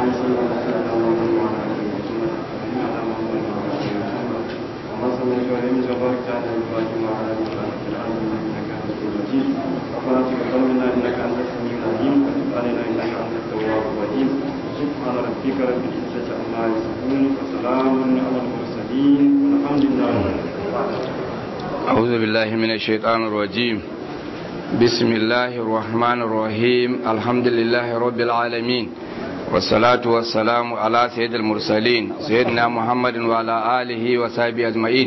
صل على سيدنا محمد وعلى اله وصحبه اجمعين على محمد وعلى اله وصحبه وما صليت وسلمت وباركت على ابراهيم وعلى ال ابراهيم في العالمين انك حميد مجيد ربنا تقبل منا انك انت السميع العليم وتب علينا انك انت التواب الرحيم سبحان ربك رب العزه عما يصفون وسلام على المرسلين والحمد لله رب العالمين أعوذ بالله من الشيطان الرجيم بسم الله الرحمن الرحيم الحمد لله رب العالمين والصلاة والسلام على سيد المرسلين سيدنا محمد وعلى آله وصحبه أجمعين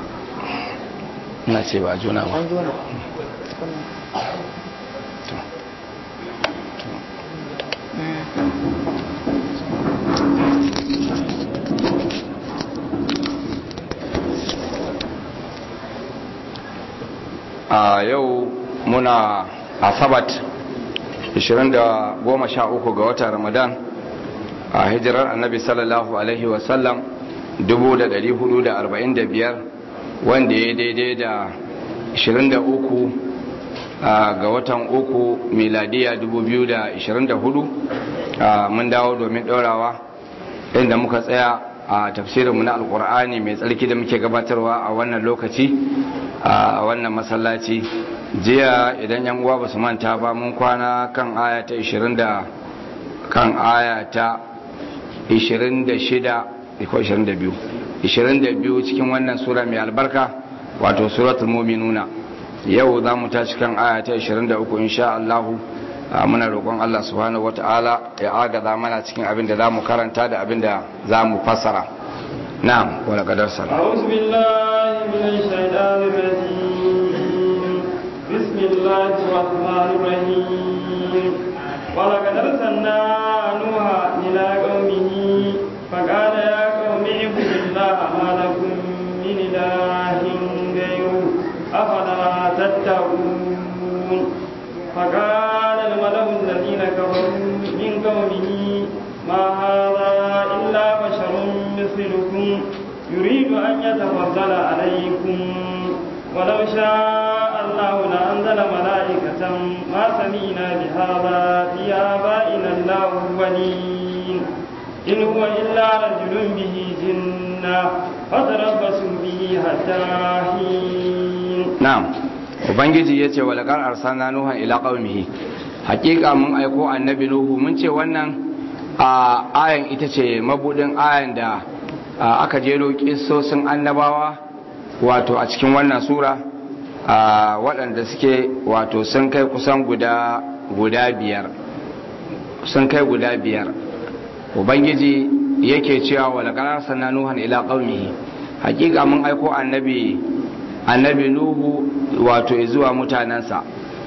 na ce ba juna ba a yau muna asabat 13 ga watan ramadan a hijirar annabi sallallahu alaihi wasallam 1445 wanda ya daidai da 23 ga watan uku miladiya 2024 mun dawo domin ɗorawa inda muka tsaya a tafsirinmu na alkur'ani mai tsarki da muke gabatarwa a wannan lokaci a wannan masallaci jiya idan yan uwa basu manta ba mun kwana kan aya ta 20 da kan aya ta 26 ko 22 22 cikin wannan sura mai albarka wato suratul mu'minuna yau za mu tashi kan aya ta 23 insha Allah muna roƙon Allah subhanahu wata'ala ya agaza mana cikin abin da za mu karanta da abin da za mu fassara na'am wala qadar sala أعوذ بالله من الشيطان الرجيم بسم الله الرحمن الرحيم ولقد أرسلنا نوحا إلى قومه فقال يا قوم اعبدوا الله ما لكم من إله غيره أفلا تتقون فقال الملأ الذين كفروا من قومه ما هذا إلا بشر مثلكم يريد أن يتفضل عليكم ولو شاء الله لأنزل ملائكة ما سمينا بهذا في آبائنا الأولين إن هو إلا رجل به جنة فتربصوا به حتى حين na'am ubangiji yace wa laqad arsalna nuha ila qaumihi hakika mun aiko annabi nuhu mun ce wannan a ayan ita ce mabudin ayan da aka jero kissosin annabawa wato a cikin wannan sura waɗanda suke wato sun kai kusan guda guda biyar sun kai guda biyar ubangiji yake cewa wa laqad arsalna nuha ila qaumihi hakika mun aiko annabi annabi nuhu wato zuwa mutanensa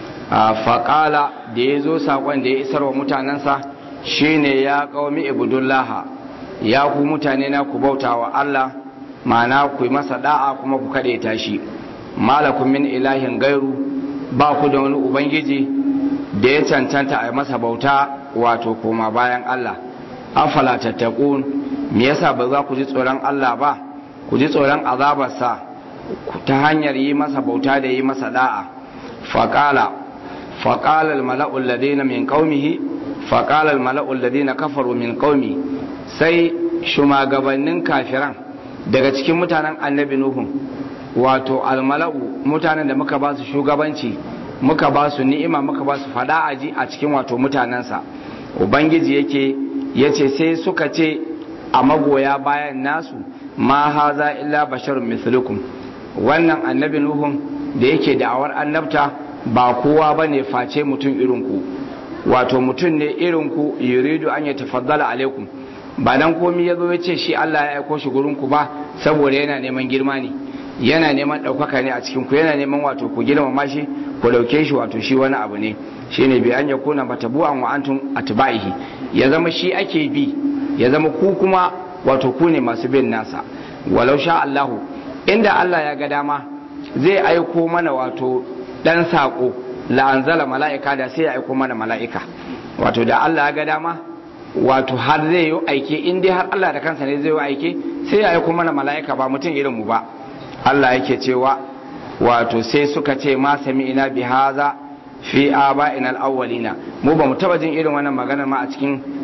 faƙala da ya zo saƙon da ya isar wa mutanensa shine ya ƙaumi ibudullaha ya ku mutane na ku bauta wa Allah ma'ana ku yi masa da'a kuma ku kaɗe tashi malakun min ilahin gairu ba ku da wani ubangiji da ya cancanta a masa bauta wato koma bayan Allah afala tattakun me yasa ba za ku ji tsoron Allah ba ku ji tsoron azabarsa ta hanyar yi masa bauta da yi masa da'a faƙala faƙalar mala'ul ladina min ƙaumihi faƙalar mala'ul ladina kafaru min ƙaumi sai shumagabannin kafiran daga cikin mutanen annabi nuhun wato almala'u mutanen da muka ba su shugabanci muka ba su ni'ima muka ba su fada aji a cikin wato mutanensa ubangiji yake yace sai suka ce a magoya bayan nasu ma haza illa basharun mislukum wannan annabi nuhun da yake da'awar annabta ba kowa ba ne face mutum irinku wato mutum ne irinku yuridu an ya tafaddala alaikum ba dan komi ya zo ya ce shi Allah ya aiko shi gurinku ba saboda yana neman girma ne yana neman ɗaukaka ne a cikin ku yana neman wato ku girmama shi ku ɗauke shi wato shi wani abu ne shine bi an yakuna matabu'an wa antum atba'ihi ya zama shi ake bi ya zama ku kuma wato ku ne masu bin nasa walau sha Allahu inda Allah ya ga dama zai aiko mana wato dan sako la'anzala mala'ika da sai ya aiko mana mala'ika wato da Allah ya ga dama wato har zai yi aike in dai har Allah da kansa ne zai yi aike sai ya aiko mana mala'ika ba mutum irin mu ba Allah yake cewa wato sai suka ce ma sami'ina bi haza fi aba'ina al-awwalina mu ba mu taba jin irin wannan maganar ma a cikin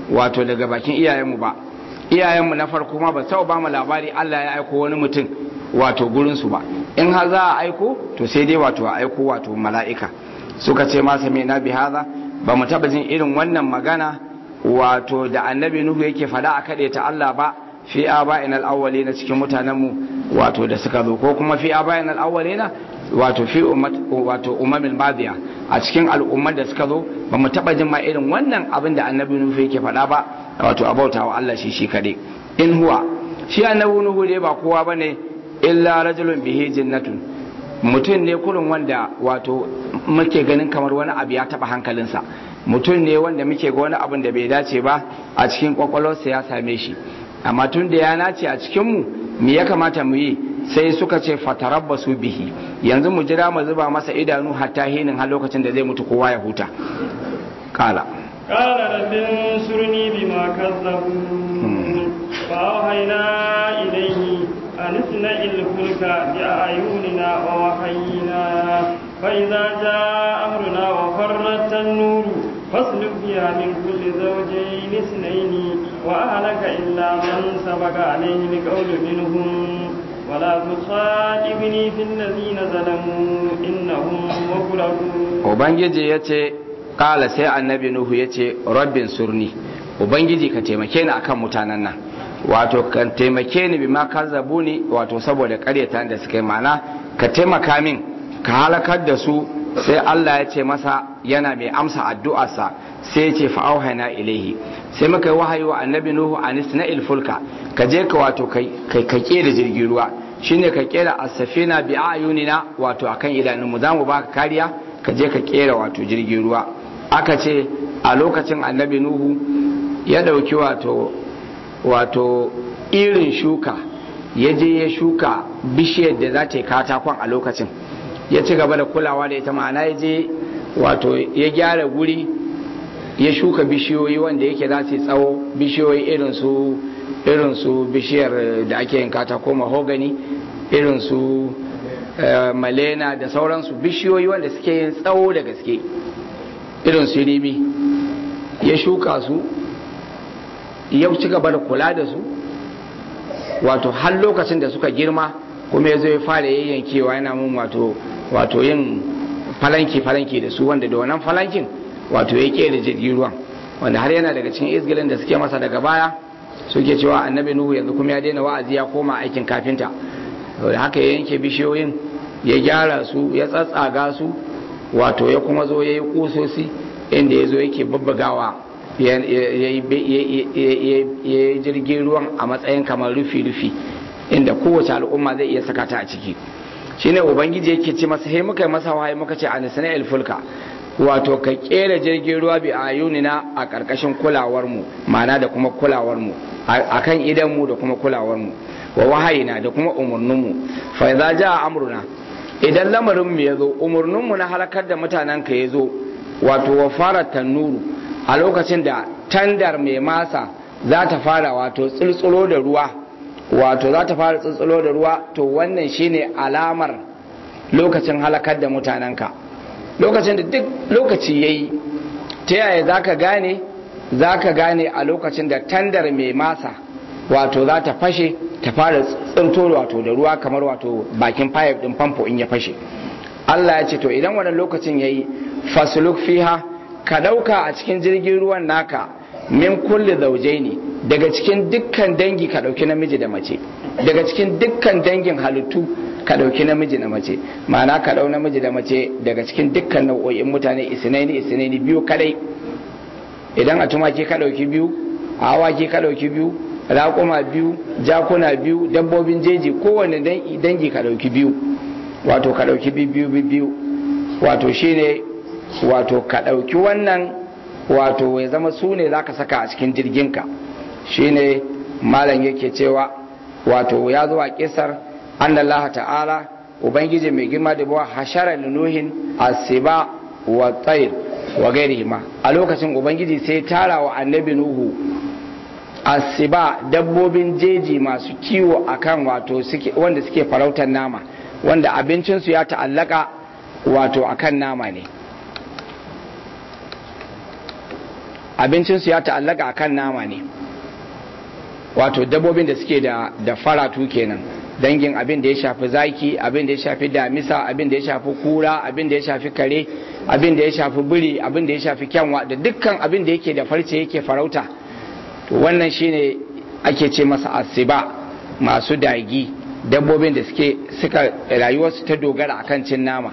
wato daga bakin iyayenmu ba iyayenmu na farko ma ba sau ba mu labari Allah ya aiko wani mutum wato gurinsu ba in har za a aiko to sai dai wato a aiko wato mala'ika suka ce ma sami na bi haza ba mu taba jin irin wannan magana wato da annabi nuhu yake fada a kaɗe ta Allah ba fi aba'in al na cikin mutanenmu wato da suka zo ko kuma fi aba'in al-awwalina wato fi ummat wato umamil madiya a cikin al'ummar da suka zo ba mu taba jin ma irin wannan abin da annabi nuhu yake faɗa ba wato abautawa Allah shi shi kade in huwa shi annabi nuhu dai ba kowa bane illa rajulun bihi jannatun mutum ne kurin wanda wato muke ganin kamar wani abu ya taba hankalinsa mutum ne wanda muke ga wani abin da bai dace ba a cikin kwakwalwarsa ya same shi amma tun da ya nace a cikinmu me ya kamata mu yi sai suka ce fatarabbasu bihi yanzu mu jira mu zuba masa idanu hatta hinin har lokacin da zai mutu kowa ya huta kala قال رب انصرني بما كذبون فأوحينا إليه أن اصنع الفلك بأعيننا ووحينا فإذا جاء أمرنا وفرت النور فاسلك فيها من كل زوجين اثنين وأهلك إلا من سبق عليه القول منهم ولا تخاطبني في الذين ظلموا إنهم مغرقون Ubangiji ya ce, Ƙala sai annabi Nuhu ya ce, Rabbin surni, Ubangiji ka taimake ni akan mutanen nan. Wato, ka taimake ni bi ma kazzabu ni wato saboda ƙaryata da suka yi mana, ka taimaka min, ka halakar da su sai Allah ya ce masa yana mai amsa addu'arsa sai ya ce fa'auhana ilaihi sai muka yi wahayi wa annabi Nuhu anis na ilfulka ka je ka wato kai ka da jirgin ruwa shine ka kera as-safina bi ayunina wato akan idanunmu zamu baka kariya ka je ka kera wato jirgin ruwa aka ce a lokacin annabi Nuhu ya dauki wato wato irin shuka ya je ya shuka bishiyar da za ta yi katakon a lokacin ya ci gaba da kulawa da ita ma'ana ya je wato ya gyara guri ya shuka bishiyoyi wanda yake za su yi tsawo bishiyoyi irin su irin su bishiyar da ake yin katako mahogani irin su malena da sauransu bishiyoyi wanda suke yin tsawo da gaske irin su rimi ya shuka su ya ci gaba da kula da su wato har lokacin da suka girma kuma ya zo ya fara yayyankewa yana mun wato wato yin falanki falanki da su wanda da wannan falankin wato ya ke da jirgin ruwan wanda har yana daga cikin izgilin da suke masa daga baya suke cewa annabi nuhu yanzu kuma ya daina wa'azi ya koma aikin kafinta da haka ya yanke bishiyoyin ya gyara su ya tsatsaga su wato ya kuma zo ya yi kusosi inda ya zo yake babbagawa ya yi jirgin ruwan a matsayin kamar rufi-rufi inda kowace al'umma zai iya saka ta a ciki shine ubangiji yake ce masa he muka yi masa wahayi muka ce a nisana ilfulka wato ka kera jirgin ruwa bi ayunina a karkashin kulawar mu ma'ana da kuma kulawar mu akan idan mu da kuma kulawar mu wa wahayina da kuma umurnin mu fa idza jaa amruna idan lamarin mu yazo umurnin mu na halakar da mutanen ka yazo wato wa fara tanuru a lokacin da tandar mai masa za ta fara wato tsultsulo da ruwa wato za ta fara tsuntsulo da ruwa to wannan shine alamar lokacin halakar da mutanenka lokacin da duk lokaci ya yi ta yaya za ka gane za ka gane a lokacin da tandar mai masa wato za ta fashe ta fara tsinto wato da ruwa kamar wato bakin fayif din famfo in ya fashe Allah ya ce to idan wannan lokacin ya yi fasuluk fiha ka ɗauka a cikin jirgin ruwan naka min kulli zaujaini daga cikin dukkan dangi ka ɗauki namiji da mace daga cikin dukkan dangin halittu ka ɗauki namiji da mace ma'ana ka ɗau namiji da mace daga cikin dukkan nau'o'in mutane isinaini isinaini biyu kadai idan a tumaki ka ɗauki biyu a awaki ka ɗauki biyu raƙuma biyu jakuna biyu dabbobin jeji kowane dangi ka ɗauki biyu wato ka ɗauki biyu biyu wato shine wato ka ɗauki wannan wato ya zama su ne za ka saka a cikin jirginka shine malam yake cewa wato ya zo a kisar annallah ta'ala ubangiji mai girma da bawa hashara nuhin asiba wa tsayir wa gairihima a lokacin ubangiji sai tara wa annabi nuhu asiba dabbobin jeji masu kiwo akan wato wanda suke farautar nama wanda abincinsu ya ta'allaka wato akan nama ne abincinsu ya ta'allaka akan nama ne wato dabbobin da suke da da faratu kenan dangin abin da ya shafi zaki abin da ya shafi damisa abin da ya shafi kura abin da ya shafi kare abin da ya shafi biri abin da ya shafi kyanwa da dukkan abin da yake da farce yake farauta to wannan shine ake ce masa asiba masu dagi dabbobin da suke suka rayuwarsu ta dogara akan cin nama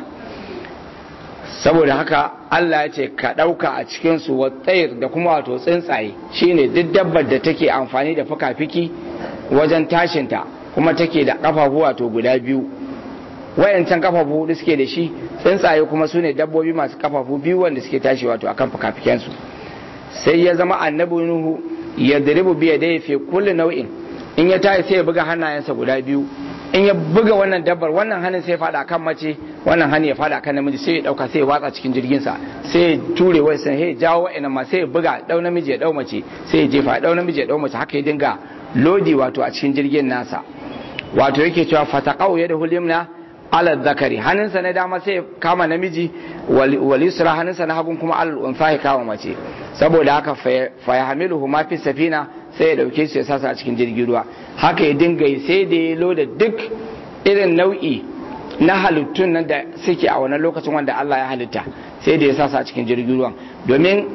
saboda haka Allah ya ce ka ɗauka a cikinsu wa tsayir da kuma wato tsuntsaye shine duk dabbar da take amfani da fuka-fiki wajen tashinta kuma take da ƙafafu wato guda biyu wayancan ƙafafu hudu suke da shi tsuntsaye kuma su ne dabbobi masu ƙafafu biyu wanda suke tashi wato akan fuka-fikensu sai ya zama annabi nuhu ya diribu biya da ya fi kulli nau'in in ya tashi sai ya buga hannayensa guda biyu in ya buga wannan dabbar wannan hannun sai ya fada kan mace wannan hannun ya fada kan namiji sai ya dauka sai ya watsa cikin jirgin sa sai ya ture wai sai ya jawo wa'annan ma sai ya buga dau namiji ya dau mace sai ya jefa dau namiji ya dau mace haka ya dinga lodi wato a cikin jirgin nasa wato yake cewa fataqau yadahu limna ala zakari hannunsa na dama sai ya kama namiji wal yusra hannunsa na hagun kuma al unsa ya kama mace saboda haka fa yahmiluhu ma fi safina sai ya dauke su ya sasa a cikin jirgin ruwa haka ya dinga yi sai da ya loda duk irin nau'i na halittun nan da suke a wannan lokacin wanda Allah ya halitta sai da ya sasa a cikin jirgin ruwan domin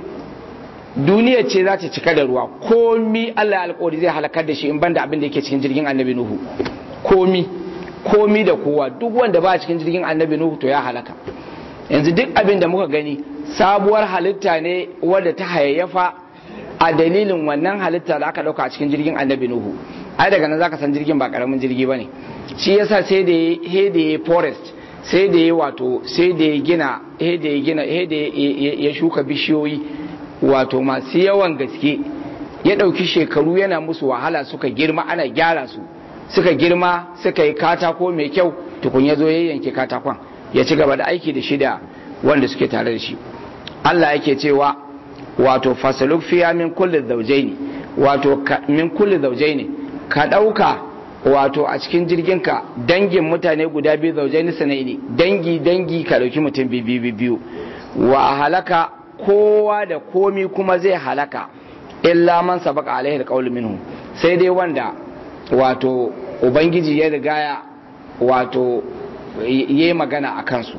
duniya ce za ta cika da ruwa komi Allah ya alƙawari zai halakar da shi in banda abin da yake cikin jirgin annabi Nuhu komi komi da kowa duk wanda ba cikin jirgin annabi Nuhu to ya halaka yanzu duk abin da muka gani sabuwar halitta ne wadda ta hayayyafa a dalilin wannan halitta da aka dauka a cikin jirgin annabi nuhu ai daga nan zaka san jirgin ba karamin jirgi bane shi yasa sai da he da ya forest sai da ya wato sai da ya gina he da ya gina he da ya shuka bishiyoyi wato masu yawan gaske ya dauki shekaru yana musu wahala suka girma ana gyara su suka girma suka yi katako mai kyau tukun ya zo ya yanke katakon ya ci gaba da aiki da shi da wanda suke tare da shi Allah yake cewa wato fasaluk fiya min kulli zawjaini wato min kulli zawjaini ka dauka wato a cikin jirginka dangin mutane guda biyu zawjaini sanaini dangi dangi ka dauki mutum biyu biyu wa halaka kowa da komi kuma zai halaka illa man sabaka alaihi alqawl minhu sai dai wanda wato ubangiji ya rigaya wato yayi magana a kansu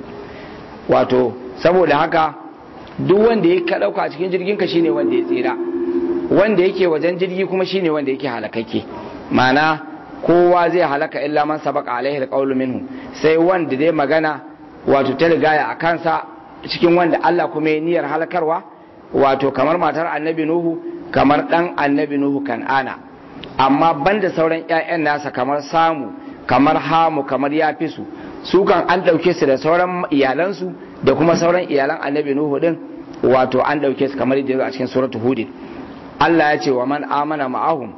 wato saboda haka duk wanda ya ka dauka a cikin jirgin ka shine wanda ya tsira wanda yake wajen jirgi kuma shine wanda yake halakakke mana kowa zai halaka illa man sabaka alaihi alqawlu minhu sai wanda dai magana wato ta rigaya a kansa cikin wanda Allah kuma ya niyyar halakarwa wato kamar matar annabi nuhu kamar dan annabi nuhu kan'ana amma banda sauran ƴaƴan nasa kamar samu kamar hamu kamar yafisu su kan an ɗauke su da sauran iyalansu da kuma sauran iyalan annabi nuhu din wato an ɗauke su kamar yadda a cikin suratu hudin Allah ya ce wa man amana ma'ahum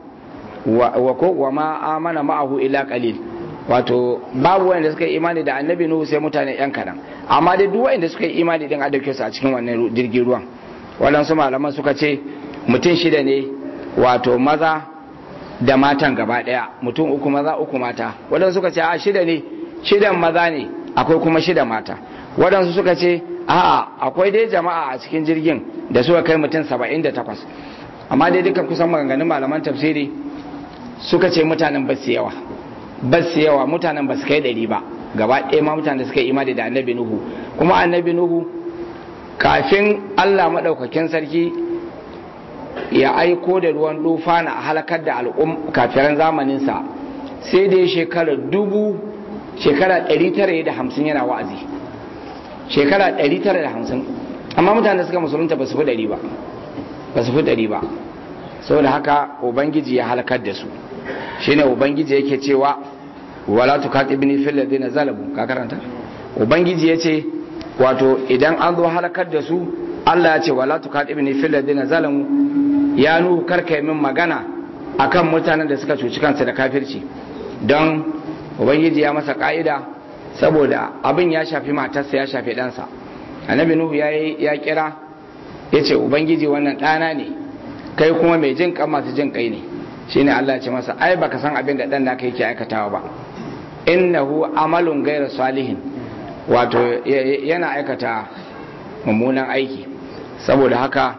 wa ko wa ma amana ma'ahu illa qalil wato babu wanda suka yi imani da annabi nuhu sai mutane yan kadan amma dai duk wanda suka yi imani din an ɗauke su a cikin wannan jirgin ruwan waɗansu malaman suka ce mutum shida ne wato maza da matan gaba ɗaya mutum uku maza uku mata waɗansu suka ce a shida ne shidan maza ne akwai kuma shida mata waɗansu suka ce a'a akwai dai jama'a a cikin jirgin da suka kai mutum saba'in da takwas amma dai dukkan kusan maganganun malaman tafsiri suka ce mutanen ba su yawa ba su yawa mutanen ba su kai ɗari ba gaba ɗaya ma mutanen da suka yi imani da annabi nuhu kuma annabi nuhu kafin allah maɗaukakin sarki ya aiko da ruwan dufana a halakar da al'um kafiran zamaninsa sai dai shekara dubu shekara 950 yana wa'azi shekara 950 amma mutane da suka musulunta ba su fi ɗari ba ba su fi ɗari ba saboda haka ubangiji ya halakar da su shine ubangiji yake cewa wala tukatibni fil ladina zalamu ka karanta ubangiji yace wato idan an zo halakar da su Allah ya ce wala tukatibni fil ladina zalamu ya nuhu karka min magana akan mutanen da suka cuci kansu da kafirci don ubangiji ya masa ka'ida saboda abin ya shafi matarsa ya shafi ɗansa annabi nuhu ya ya kira ya ce ubangiji wannan ɗana ne kai kuma mai jin kan masu jin kai ne shine Allah ce masa ai baka san abin da ɗan naka yake aikatawa ba innahu amalun gaira salihin wato yana aikata mummunan aiki saboda haka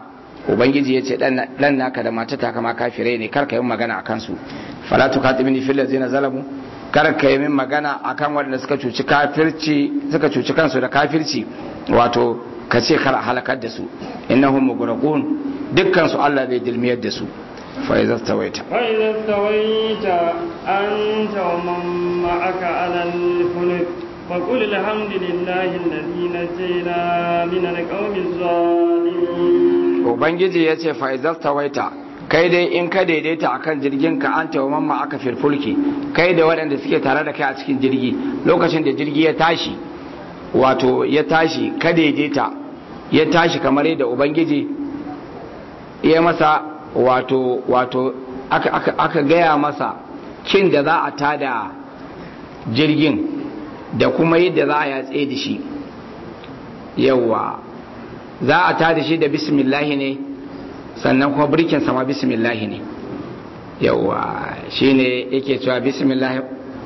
ubangiji ya ce dan naka da matata kama kafirai ne kar ka yi magana akan su fala tukatibni fil ladzina zalamu kar ka yi min magana akan waɗanda suka cuci kafirci suka cuci kansu da kafirci wato ka ce kar a halakar da su innahum mughraqun dukkan su Allah zai dilmiyar da su fa idza stawaita fa idza stawaita anta wa man ma'aka 'ala al-fulk fa qul alhamdulillahi alladhi najjayna min al-qawmi adh-dhalimin ubangiji yace fa idza stawaita kai dai in ka daidaita akan jirgin ka anta wa man ma'aka fil fulki kai da waɗanda suke tare da kai a cikin jirgi lokacin da jirgi ya tashi wato ya tashi ka daidaita ya tashi kamar yadda ubangiji ya masa wato wato aka, aka, aka gaya masa kin da za a tada jirgin da kuma yadda za a yatse da shi yawa za a tada shi da bismillahi ne sannan kuma birkin sama bismillahi ne yawa shine yake cewa bismillahi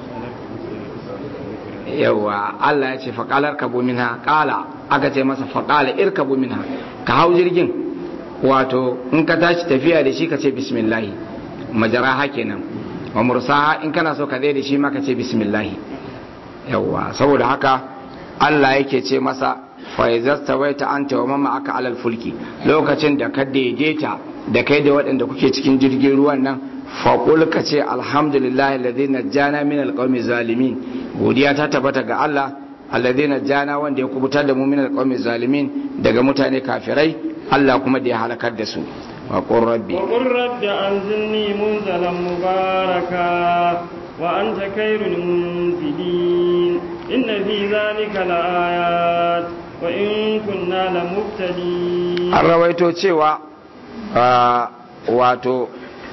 yawa Allah ya ce faƙalar kabu minha ƙala aka ce masa faƙala irkabu minha ka hau jirgin wato in ka tashi tafiya da shi ka ce bismillahi majaraha kenan wa mursaha in kana so ka zai da shi ma ka ce bismillahi yawa saboda haka Allah yake ce masa fa izasta waita anta wa mamma aka alal fulki lokacin da ka daidaita da kai da waɗanda kuke cikin jirgin ruwan nan faƙul ka ce alhamdulillah alladhi najjana min alqawmi zalimin godiya ta tabbata ga Allah alladhi najjana wanda ya kubutar da mu min alqawmi zalimin daga mutane kafirai Allah kuma da ya halakar da su wa qur rabbi wa qur rabbi anzilni munzalan mubaraka wa anta khairul munzilin inna fi dhalika laayat wa in kunna lamubtalin an rawaito cewa wato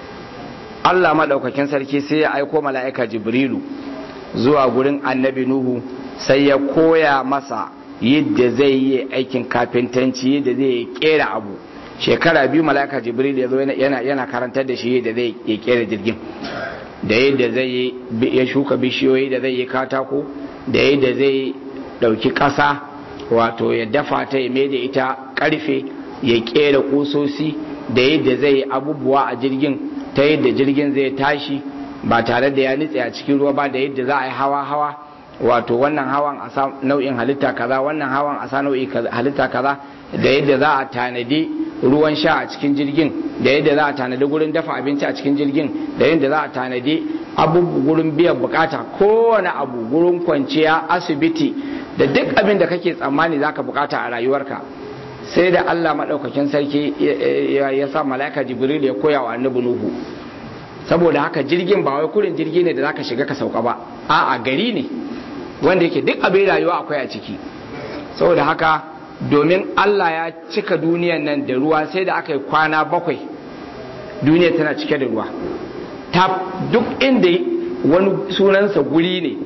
Allah maɗaukakin sarki sai ya aiko mala'ika Jibrilu zuwa gurin annabi Nuhu sai ya koya masa yadda zai yi aikin kafintanci yadda zai yi kera abu shekara biyu mala'ika Jibrilu ya zo yana, yana karantar da shi yadda zai yi kera jirgin da yadda zai yi ya shuka bishiyoyi da zai yi katako da yadda zai ɗauki ƙasa wato ya dafa ta ya mai da ita ƙarfe ya kera ƙusosi da yadda zai yi abubuwa a jirgin ta yadda jirgin zai tashi ba tare da ya nitse a cikin ruwa ba da yadda za a yi hawa-hawa wato wannan hawan a sa nau'in halitta kaza wannan hawan a sa nau'in halitta kaza da yadda za a tanadi ruwan sha a cikin jirgin da yadda za a tanadi gurin dafa abinci a cikin jirgin da yadda za a tanadi abubu gurin biyan bukata kowane abu gurin kwanciya asibiti da duk abin da kake tsammani zaka bukata a rayuwarka sai da Allah maɗaukakin sarki ya sa mala'ika jibril ya koya wa annabi nuhu saboda haka jirgin ba wai kurin jirgi ne da zaka shiga ka sauka ba a'a gari ne wanda yake duk abin rayuwa akwai a ciki saboda haka domin Allah ya cika duniyan nan da ruwa sai da aka yi kwana bakwai duniya tana cike da ruwa ta duk inda wani sunansa guri ne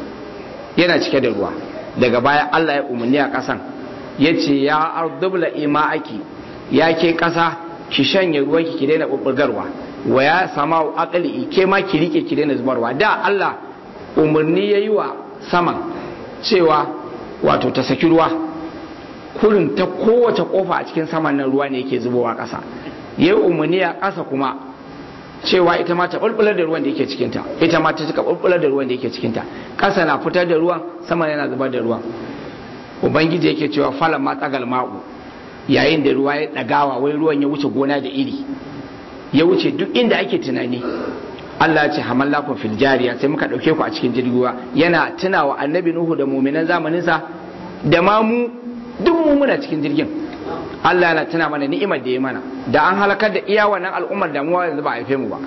yana cike da ruwa daga baya Allah ya umarni a ƙasan ya ce ya ardubla ima'aki ya ke ƙasa ki shanye ruwanki ki daina ɓuɓɓugarwa wa ya sama akali ke ma ki rike ki daina zubarwa da Allah umarni ya yi wa saman cewa wato ta saki ruwa kurin ta kowace kofa a cikin saman nan ruwa ne yake zubowa ƙasa ya yi umarni a ƙasa kuma cewa ita ma ta bulbular da ruwan da yake cikinta ita ma ta cika bulbular da ruwan da yake cikinta ƙasa na fitar da ruwan sama yana zubar da ruwan ubangiji yake cewa falan ma tsagal ma'u yayin da ruwa ya ɗagawa wai ruwan ya wuce gona da iri ya wuce duk inda ake tunani Allah ya ce hamallakum fil jariya sai muka ɗauke ku a cikin jirgin ruwa yana tunawa annabi nuhu da muminan zamaninsa da ma mu duk mu muna cikin jirgin Allah yana tuna mana ni'imar da ya mana da an halakar da iya wannan al'ummar damuwa yanzu ba a haife mu ba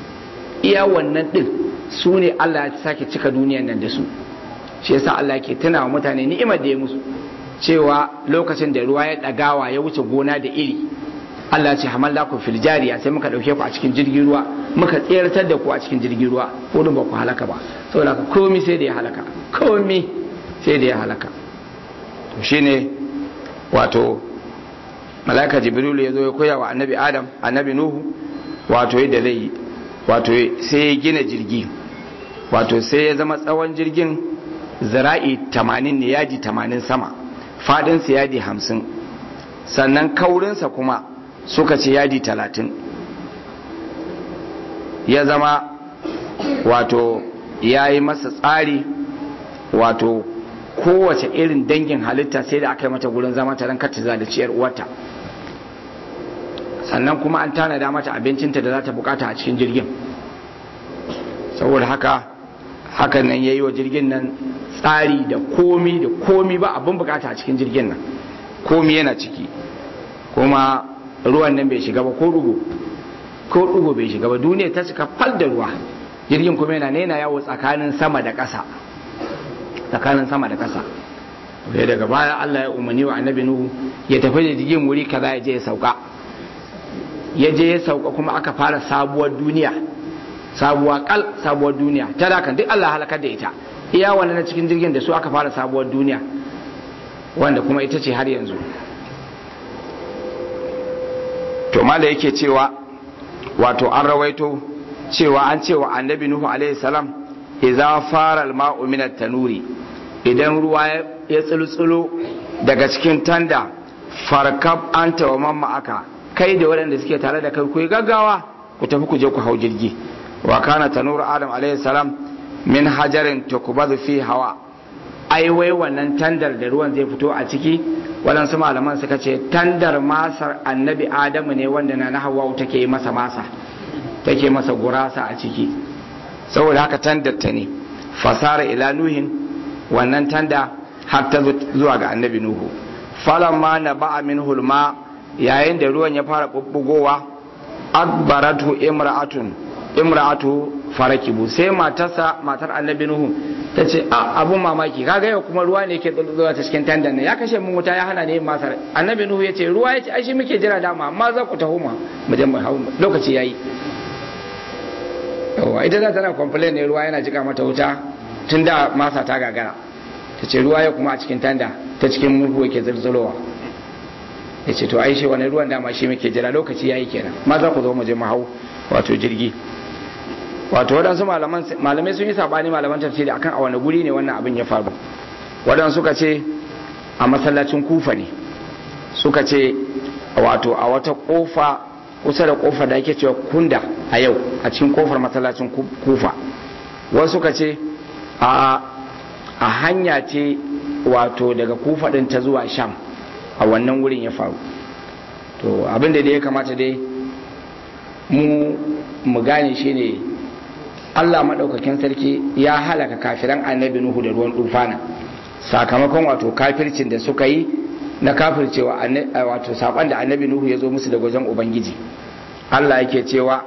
iya wannan din su ne Allah ya sake cika duniyar nan da su shi yasa Allah yake tuna wa mutane ni'imar da ya musu cewa lokacin da ruwa ya dagawa ya wuce gona da iri Allah ce hamallakum fil jariya sai muka dauke ku a cikin jirgin ruwa muka tseratar da ku a cikin jirgin ruwa ko ba ku halaka ba saboda ka komai sai da ya halaka komai sai da ya halaka to shine wato malaika jibrilu ya zo ya koya wa annabi adam annabi nuhu wato yadda zai yi wato sai ya gina jirgi wato sai ya zama tsawon jirgin zira'i 80 ne yaji 80 sama fadinsa yaji 50 sannan kaurinsa kuma suka ce yadi talatin ya zama wato ya yi masa tsari wato kowace irin dangin halitta sai da aka yi mata gurin zama ta ran kata da ciyar uwarta sannan kuma an tanada mata abincinta da za ta bukata a cikin jirgin saboda haka hakan nan ya yi wa jirgin nan tsari da komi da komi ba abin bukata a cikin jirgin nan komi yana ciki kuma ruwan nan bai shiga ba ko rugo ko rugo bai shiga ba duniya ta cika fal da ruwa jirgin kuma yana ne yana yawo tsakanin sama da ƙasa tsakanin sama da ƙasa sai daga baya Allah ya umarni wa annabi Nuhu ya tafi da jirgin wuri kaza ya je ya sauka ya je ya sauka kuma aka fara sabuwar duniya sabuwa kal sabuwar duniya ta da kan duk Allah halakar da ita iya wannan na cikin jirgin da su aka fara sabuwar duniya wanda kuma ita ce har yanzu to mala yake cewa wato an rawaito cewa an cewa annabi nuhu alaihi salam idza fara al-ma'u min at-tanuri idan ruwa ya tsultsulo daga cikin tanda farkab anta wa mamma aka kai da waɗanda suke tare da kai ku gaggawa ku tafi ku je ku hau jirgi wa kana tanur adam alaihi salam min hajarin tukbadu fi hawa ai wai wannan tandar da ruwan zai fito a ciki waɗansu malaman suka ce tandar masar annabi adamu ne wanda na na hawa take masa masa take masa gurasa a ciki saboda haka tandar ta ne fasara ila nuhin wannan tanda har ta zuwa ga annabi nuhu falamma na ba'a min hulma yayin da ruwan ya fara bubbugowa akbaratu imra'atun imra'atu farakibu sai matarsa matar annabi nuhu ta ce abun mamaki kaga yau kuma ruwa ne ke zuwa ta cikin tandan nan ya kashe mun wuta ya hana ne yin masar annabi nuhu ya ce ruwa ya ce ai shi muke jira dama amma za ku taho ma mu je mu hau lokaci yayi yawa ita za tana complain ne ruwa yana jika mata wuta tun da masa ta gagara ta ce ruwa ya kuma a cikin tanda ta cikin murhu yake zirzirowa ya ce to ai shi wani ruwan dama shi muke jira lokaci yayi kenan ma za ku zo mu je mu hau wato jirgi wato waɗansu malamai sun yi saɓani malaman tafsiri akan a wani guri ne wannan abin ya faru waɗansu suka ce a masallacin kufa ne suka ce wato a wata ƙofa kusa da ƙofa da ake cewa kunda a yau a cikin ƙofar masallacin kufa wasu suka ce a hanya ce wato daga kufa ɗin ta zuwa sham a wannan wurin ya faru to abin da ya kamata dai mu mu gane shi ne Allah maɗaukakin sarki ya halaka kafiran annabi Nuhu da ruwan dufana sakamakon wato kafircin da suka yi na kafircewa wato saƙon da annabi Nuhu ya zo musu da wajen Ubangiji Allah yake cewa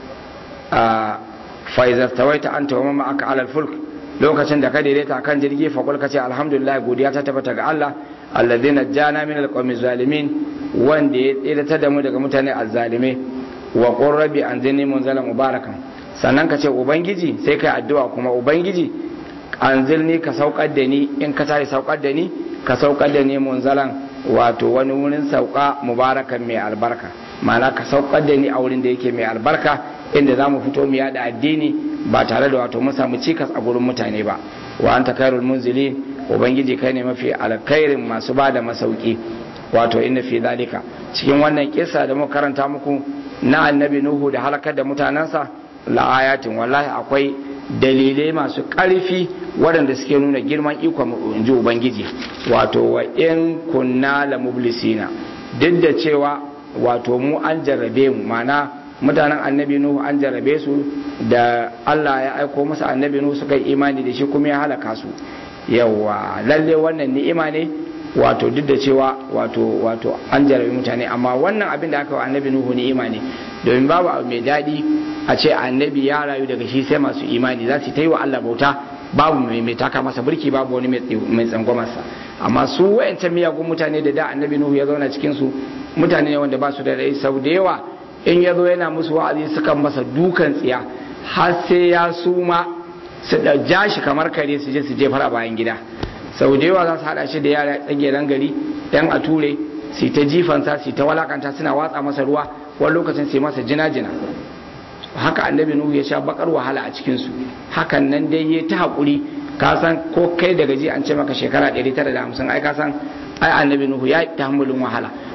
faizar tawaita an tawa mamma aka alal fulk lokacin da ka daidaita kan jirgi faƙul ka ce alhamdulillah godiya ta tabbata ga Allah alladhina jana min alqawmi zalimin wanda ya tsirata da mu daga mutane azzalimai wa qur rabbi anzilni munzalan mubarakan sannan ka ce ubangiji sai kai addu'a kuma ubangiji anzilni ka saukar da ni in ka tare saukar da ni ka saukar da ni munzalan wato wani wurin sauka mubarakan mai albarka ma'ana ka saukar da ni a wurin da yake mai albarka inda za mu fito mu yada addini ba tare da wato mu samu cikas a gurin mutane ba wa anta khairul munzilin ubangiji kai ne mafi alkhairin masu ba da masauki wato inna fi zalika cikin wannan kisa da muka karanta muku na annabi nuhu da halakar da mutanensa la'ayatin wallahi akwai dalilai masu ƙarfi waɗanda suke nuna girman ikon in ji ubangiji wato wa in kunna la mublisina duk da cewa wato mu an jarrabe mu mana mutanen annabi nuhu an jarrabe su da Allah ya aiko musu annabi nuhu suka yi imani da shi kuma ya halaka su yawa lalle wannan ni'ima ne wato duk da cewa wato wato an jarabi mutane amma wannan abin da aka wa annabi nuhu ni'ima ne domin babu abu mai daɗi a ce annabi ya rayu daga shi sai masu imani za su ta yi wa Allah bauta babu mai mai taka masa burki babu wani mai tsangwamarsa amma su wayancan miyagun mutane da da annabi nuhu ya zauna cikin su mutane ne wanda ba su da rai sau da yawa in ya zo yana musu wa'azi sukan masa dukan tsiya har sai ya suma su da ja shi kamar kare su je su jefar a bayan gida sau da yawa za su haɗa shi da yara tsageren gari yan a ture su ta jifansa su ta walakanta suna watsa masa ruwa wani lokacin sai masa jina-jina haka annabi nuhu ya sha bakar wahala a cikinsu hakan nan dai ya ta haƙuri ka san ko kai da gaji an ce maka shekara 950 ai ka san ai annabi nuhu ya ta hamulin wahala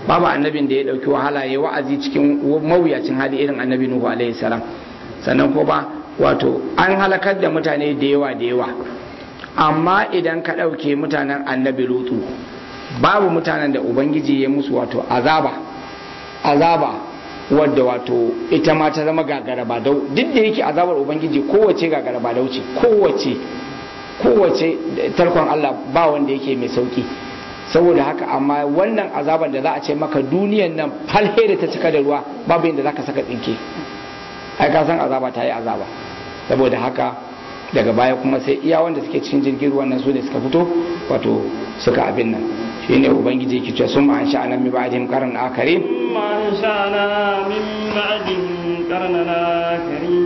babu annabin da ya dauki wahala ya wa'azi cikin mawuyacin hali irin annabi nuhu alaihi salam sannan ko ba wato an halakar da mutane da yawa da yawa amma idan ka ɗauke mutanen annabi lutu babu mutanen da ubangiji ya musu wato azaba azaba wadda wato ita ma ta zama gagara ba dau duk da yake azabar ubangiji kowace gagara ba dauce kowace kowace tarkon Allah ba wanda yake mai sauki saboda haka amma wannan azabar da za a ce maka duniyan nan falhe da ta cika da ruwa babu yadda za ka saka tsinke ai ka san azaba ta yi azaba saboda haka daga baya kuma sai iya wanda suke cikin jirgin ruwan nan su ne suka fito wato suka abin nan shine ubangiji yake cewa sun ma'an sha'ana min ba'dihim qaran akharin ma sha'ana min ba'dihim qarnan akharin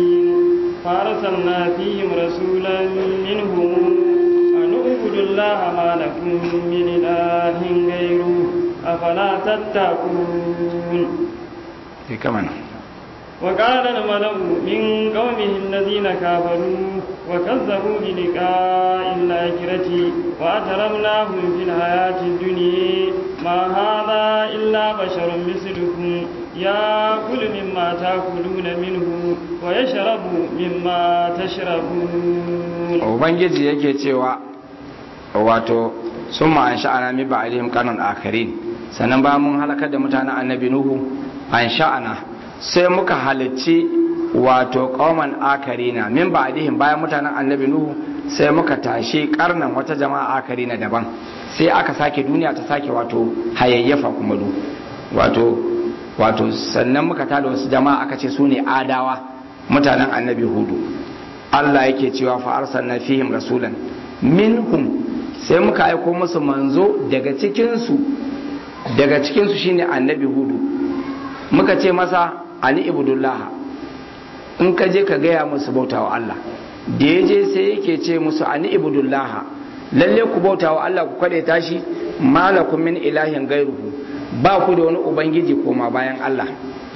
farsalna fihim rasulan minhum an ubudu allaha ma lakum min ilahin ghayru afala tattaqun sai kamar وقال الملأ من قومه الذين كفروا وكذبوا بلقاء الآخرة وأترمناهم في الحياة الدنيا ما هذا إلا بشر مثلكم يأكل مما تأكلون منه ويشرب مما تشربون Ubangiji yake cewa wato sun ma'an sha'ana mi ba'alihim kanon akarin sannan ba mun halakar da mutanen annabi Nuhu an sha'ana sai muka halicci wato kauman akarina min ba'dihim bayan mutanen annabi nuhu sai muka tashi karnan wata jama'a akarina daban sai aka sake duniya ta sake wato hayayyafa kuma du wato wato sannan muka tada wasu jama'a aka ce su ne adawa mutanen annabi hudu Allah yake cewa fa arsalna fihim rasulan minhum sai muka aiko musu manzo daga cikin su daga cikin su shine annabi hudu muka ce masa ani ibudullah in ka je ka gaya musu bauta wa Allah da ya je sai yake ce musu ani ibudullah lalle ku bauta wa Allah ku kwade tashi malakum min ilahin gairuhu ba ku da wani ubangiji koma bayan Allah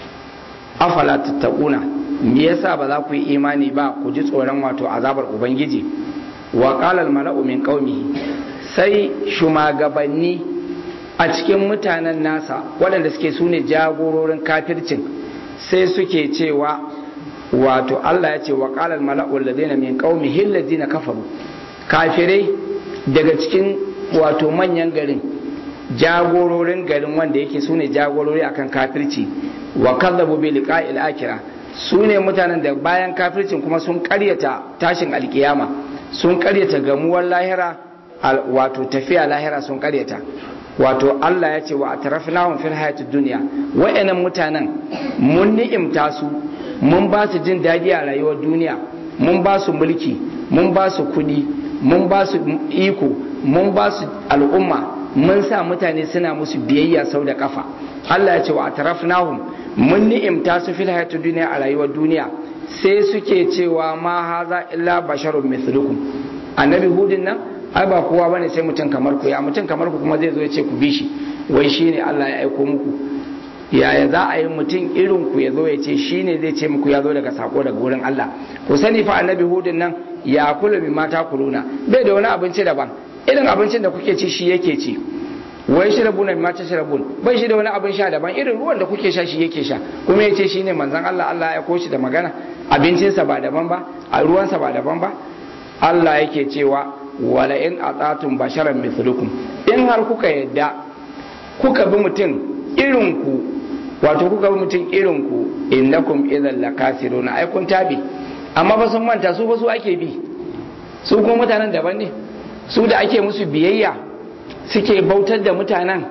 afala tattaquna me yasa ba za ku yi imani ba ku ji tsoron wato azabar ubangiji wa qala al mala'u min qaumihi sai shumagabanni a cikin mutanen nasa waɗanda suke su ne jagororin kafircin sai suke cewa wato Allah ya ce wa ƙalar mala'ul ladina min qaumihi alladina kafaru kafirai daga cikin wato manyan garin jagororin garin wanda yake su ne jagorori akan kafirci wa kadzabu bi liqa'il akhirah su ne mutanen da bayan kafircin kuma sun karyata tashin alkiyama sun karyata gamuwar lahira wato tafiya lahira sun karyata wato Allah ya ce wa atrafnahum fil hayatid dunya wa'annan mutanen mun ni'imta su mun ba su jin daɗi a rayuwar duniya mun ba su mulki mun ba su kuɗi mun ba su iko mun ba su al'umma mun sa mutane suna musu biyayya sau da kafa Allah ya ce wa atrafnahum mun ni'imta su fil hayatid dunya a rayuwar duniya sai suke cewa ma haza illa basharun mithlukum annabi hudin nan ai ba kowa bane sai mutum kamar ku ya mutum kamar ku kuma zai zo ya ce ku bi shi wai shine Allah ya aiko muku yaya za a yi mutum irin ku ya zo ya ce shine zai ce muku ya zo daga sako daga wurin Allah ku sani fa annabi hudun nan ya kula bi mata kuluna bai da wani abinci daban irin abincin da kuke ci shi yake ci wai shi rabuna bi mata shirabun bai shi da wani abin sha daban irin ruwan da kuke sha shi yake sha kuma ya ce shine manzon Allah Allah ya koshi da magana abincinsa ba daban ba a ruwansa ba daban ba Allah yake cewa wala in atatun basharan mithlukum in har kuka yadda kuka bi mutum irin ku wato kuka bi mutum irin ku innakum idan lakasiruna ai kun tabi amma ba sun manta su ba su ake bi su kuma mutanen daban ne su da ake musu biyayya suke bautar da mutanen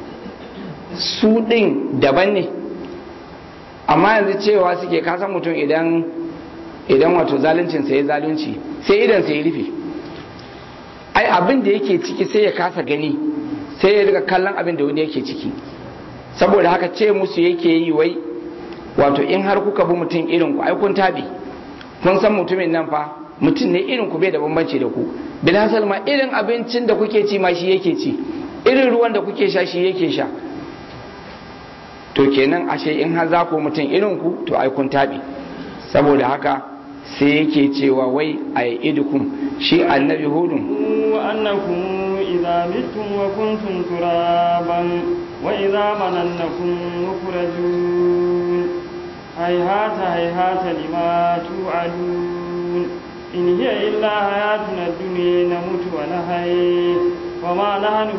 su din daban ne amma yanzu cewa suke kasan mutum idan idan wato zaluncin sai zalunci sai idan sai rufe ai abin da yake ciki sai ya kasa gani sai ya riga kallon abin da wani yake ciki saboda haka ce musu yake yi wai wato in har kuka bi mutum irin ku ai kun tabi kun san mutumin nan fa mutum ne irin ku bai da bambanci da ku bilhassal ma irin abincin da kuke ci ma shi yake ci irin ruwan da kuke sha shi yake sha to kenan ashe in har za ku mutum irin ku to ai kun tabi saboda haka sai yake cewa wai a idukum shi annabi hudun وأنكم إذا متم وكنتم ترابا وإذا مننكم مخرجون هيهات هيهات لما توعدون إن هي إلا حياتنا الدنيا نموت ونحيي وما نحن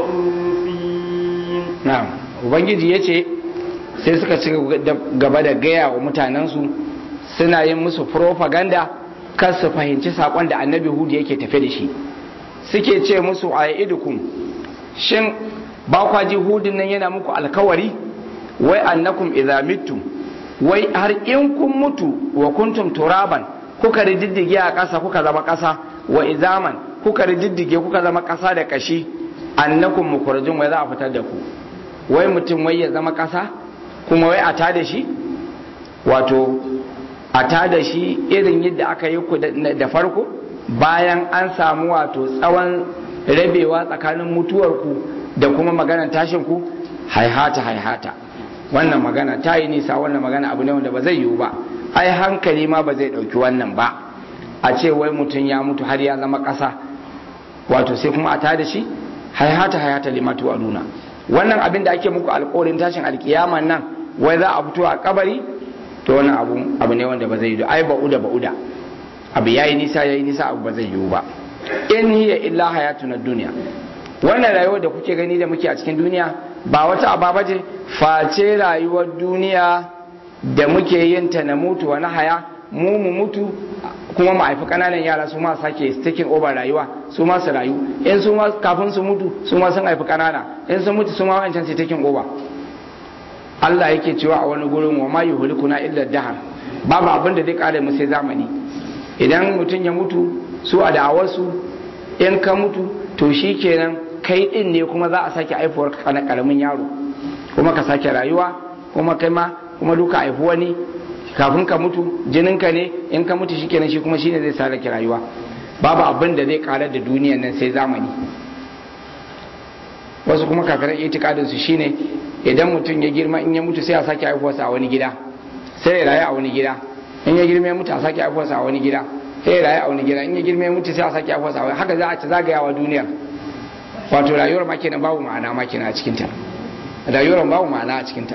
بمبعوثين na'am ubangiji yace sai suka ci gaba da gaya wa mutanensu suna yin musu propaganda kar su fahimci sakon da annabi hudu yake tafe da shi suke ce musu a idukum shin ba kwa ji hudun nan yana muku alkawari wai annakum idza mittum wai har in kun mutu wa kuntum turaban kuka rididdige a ƙasa kuka zama ƙasa wa izaman kuka rididdige kuka zama ƙasa da ƙashi annakum mukhrajun wai za a fitar da ku wai mutum wai ya zama ƙasa kuma wai a tada shi wato a tada shi irin yadda aka yi ku da farko bayan an samu wato tsawon rabewa tsakanin mutuwarku da kuma maganar tashin ku haihata haihata wannan magana ta yi nisa wannan magana abu ne wanda ba zai yiwu ba ai hankali ma ba zai ɗauki wannan ba a ce wai mutum ya mutu har ya zama ƙasa wato sai kuma a tada shi haihata haihata limatu a nuna wannan abin da ake muku alƙawarin tashin alƙiyaman nan wai za a fito a kabari to wannan abu abu ne wanda ba zai yiwu ai ba'uda ba'uda abu yayi nisa yayi nisa abu ba zai yiwu ba in hiya illa hayatuna duniya wannan rayuwar da kuke gani da muke a cikin duniya ba wata aba ce face rayuwar duniya da muke yin ta na mutu wani haya mu mu mutu kuma mu haifi kananan yara su ma sake taking over rayuwa su ma su rayu in su ma kafin su mutu su ma sun haifi kanana in sun mutu su ma wancan su taking over Allah yake cewa a wani gurin wa ma yuhlikuna illa dahar babu abin da zai kare mu sai zamani idan mutum ya mutu su a da'awarsu in ka mutu to shi kenan kai din ne kuma za a sake haifuwar ka na karamin yaro kuma ka sake rayuwa kuma kai ma kuma duka haifi wani kafin ka mutu jininka ne in ka mutu shi kenan shi kuma shine zai sarake rayuwa babu abin da zai karar da duniyan nan sai zamani wasu kuma kafiran itikadin su shine idan mutum ya girma in ya mutu sai a sake haifuwarsa a wani gida sai ya rayu a wani gida in ya girma ya mutu a sake haifuwarsa a wani gida sai ya rayu a wani gida in ya girma ya mutu sai a sake haifuwarsa a wani haka za a ci zagayawa duniyar wato rayuwar ma kenan babu ma'ana ma kenan a cikin ta rayuwar babu ma'ana a cikin ta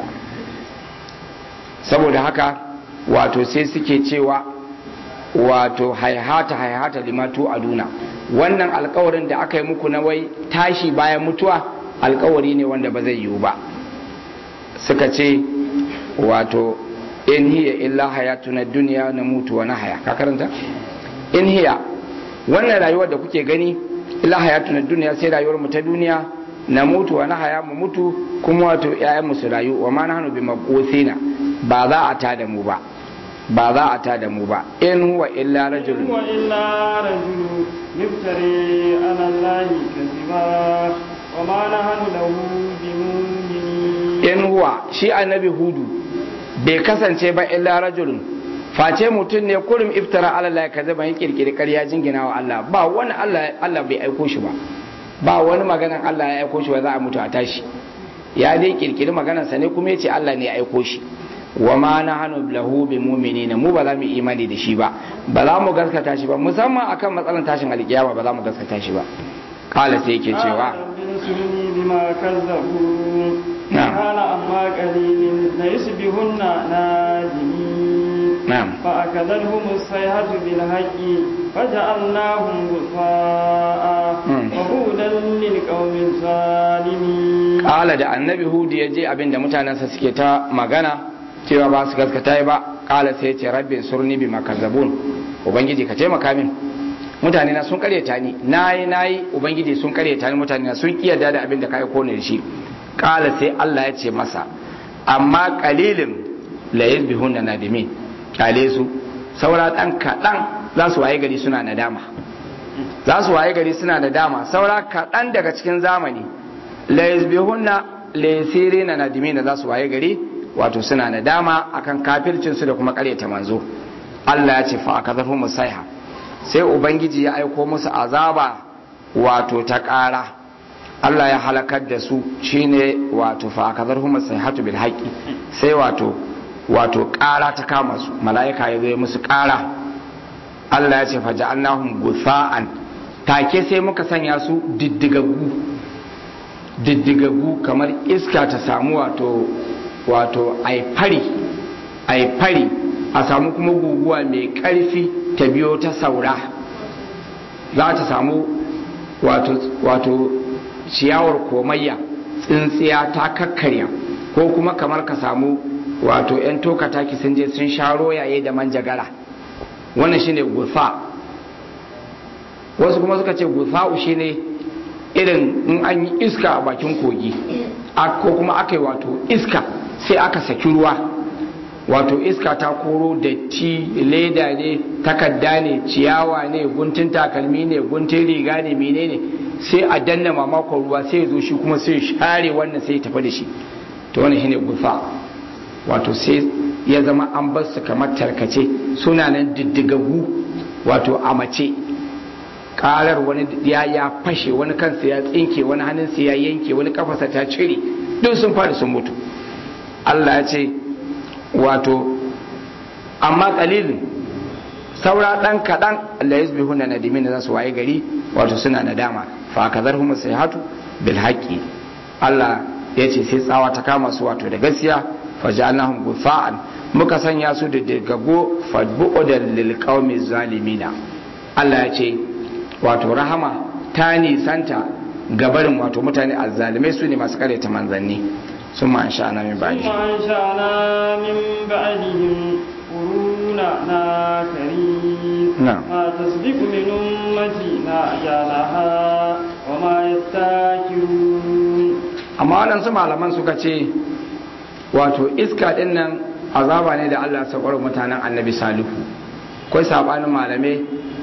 saboda haka wato sai suke cewa wato haihata haihata limatu aduna wannan alkawarin da aka yi muku na wai tashi bayan mutuwa alkawari ne wanda ba zai yiwu ba suka ce wato in hiya illa hayatuna duniya na mutu wa haya ka karanta in hiya wannan rayuwar da kuke gani illa hayatuna duniya sai rayuwar mu ta duniya na mutu wa haya mu mutu kuma wato ƴaƴan mu su rayu wa ma nahnu bi mabqusina ba za a tada mu ba ba za a tada mu ba in huwa illa rajulun huwa illa rajulun yuftari ala allahi kadhiba wa ma nahnu lahu bimu'minin in huwa shi annabi hudu bai kasance ba illa rajulun face mutum ne kurum iftara ala Allah ka zaba yin kirkiri ƙarya jingina wa Allah ba wani Allah Allah bai aiko shi ba ba wani maganan Allah ya aiko shi ba za a mutu a tashi ya dai kirkiri maganar sa ne kuma yace Allah ne ya aiko shi wa ma nahnu lahu bi mu'minina mu ba za mu imani da shi ba ba za mu gaskata shi ba musamman akan matsalan tashin alkiyama ba za mu gaskata shi ba kala sai yake cewa bima kazzabu كان أما قليل ليصبحن نادمين نعم فأخذتهم الصيحة بالحق فجعلناهم غثاء وبودا للقوم الظالمين قال da annabi hudu ya je abin da mutanensa suke ta magana cewa ba su gaskata ba kala sai ya ce rabbi surni bi makazzabun ubangiji ka taimaka min mutane na sun karyata ni nayi nayi ubangiji sun karyata ni mutane na sun kiyarda da abin da ka aiko ne da shi kala sai Allah ya ce masa amma kalilin la yasbihuna nadimin kyale su saura dan kadan za su waye gari suna nadama za su waye gari suna nadama saura kadan daga cikin zamani la yasbihuna la yasirina nadimin za su waye gari wato suna nadama akan kafircin su da kuma karyata manzo Allah ya ce fa akazafu musaiha sai ubangiji ya aiko musu azaba wato ta ƙara Allah ya halakar da su shine wato fa akazar huma sayhatu bil haqi sai wato wato ƙara ta kama su mala'ika ya zo musu ƙara Allah ya ce fa ja'alnahum gutha'an take sai muka sanya su diddigaggu diddigagu kamar iska ta samu wato wato ai fari ai fari a samu kuma guguwa mai karfi ta biyo ta saura za ta samu wato wato ciyawar komayya tsintsiya ta kakkarya ko kuma kamar ka samu wato 'yan tokataki sun je sun sharo yaye da manjagara wannan shine gusa wasu kuma suka ce gusa'u shine irin in an yi iska a bakin kogi ko kuma aka yi wato iska sai aka saki ruwa wato iska ta koro datti leda ne takadda ne ciyawa ne guntun takalmi ne guntun riga ne menene sai a danna mamakon ruwa sai ya zo shi kuma sai share wannan sai ya tafi da shi to wannan shine gusa wato sai ya zama an bar su kamar tarkace suna nan diddigagu wato a mace karar wani ya ya fashe wani kansa ya tsinke wani hannunsa ya yanke wani kafasa ta cire duk sun fara sun mutu Allah ya ce wato amma kalilin saura dan kadan Allah ya zubi hunna nadimin za su waye gari wato suna nadama fa kazarhum sayhatu bil haqqi Allah ya ce sai tsawa ta kama su wato da gaskiya faja'alnahum gufa'an muka sanya su da dagago fadbu'udan lil qaumi zalimina Allah ya ce wato rahama ta nisanta gabarin wato mutane azzalimai su ne masu karyata manzanni sun ma sha na min ba'di ثم أنشأنا من بعدهم قرونا آخرين نعم. ما تسبق من أمتنا أجالها وما يستاكرون amma waɗansu malaman suka ce wato iska ɗin nan azaba ne da Allah saukar mutanen annabi salihu kai sabanin malamai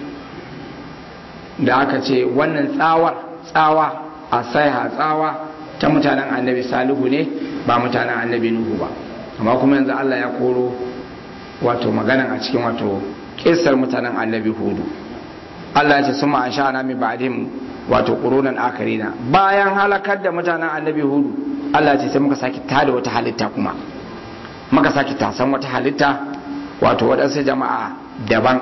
da aka ce wannan tsawar tsawa a saiha tsawa ta mutanen annabi salihu ne ba mutanen annabi nuhu ba amma kuma yanzu Allah ya koro wato maganan a cikin wato kissar mutanen annabi hudu Allah ya ce suma an sha'ana min ba'dihim wato qurunan akarina bayan halakar da mutanen annabi hudu Allah ya ce sai muka saki tada wata halitta kuma muka saki tasan wata halitta wato waɗansu jama'a daban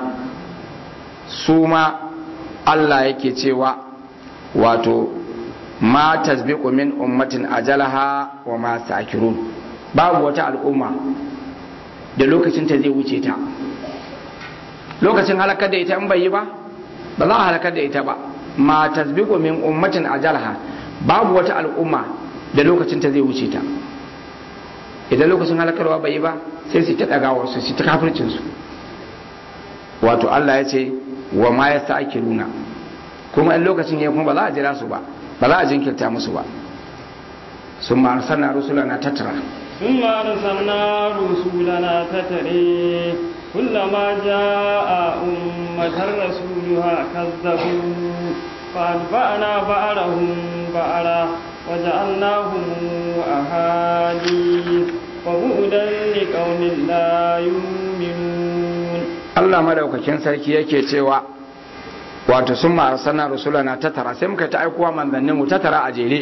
su ma Allah yake cewa wato ma tasbiqu min ummatin ajalaha wa ma sakirun babu wata al'umma da lokacin ta zai wuce ta lokacin halakar da ita in bai yi ba ba za a halakar da ita ba ma tasbiqu min ummatin ajalaha babu wata al'umma da lokacin ta zai wuce ta idan lokacin halakarwa bai yi ba sai su ta dagawa su su ta kafircin su wato Allah ya ce wa ma yasta'kiruna kuma in lokacin ya kuma ba za a jira su ba ba za a jinkirta musu ba sun ma arsalna rusulana tattara ثم أرسلنا رسولنا تتري كلما جاء أمة رسولها كذبوا فأتبعنا بعرهم بعرا وجعلناهم أحاديث وبعدا لقوم لا يؤمنون Allah madaukakin sarki yake cewa wato sun ma arsalna rusulana tattara sai muka ta aikowa manzannin mu tattara a jere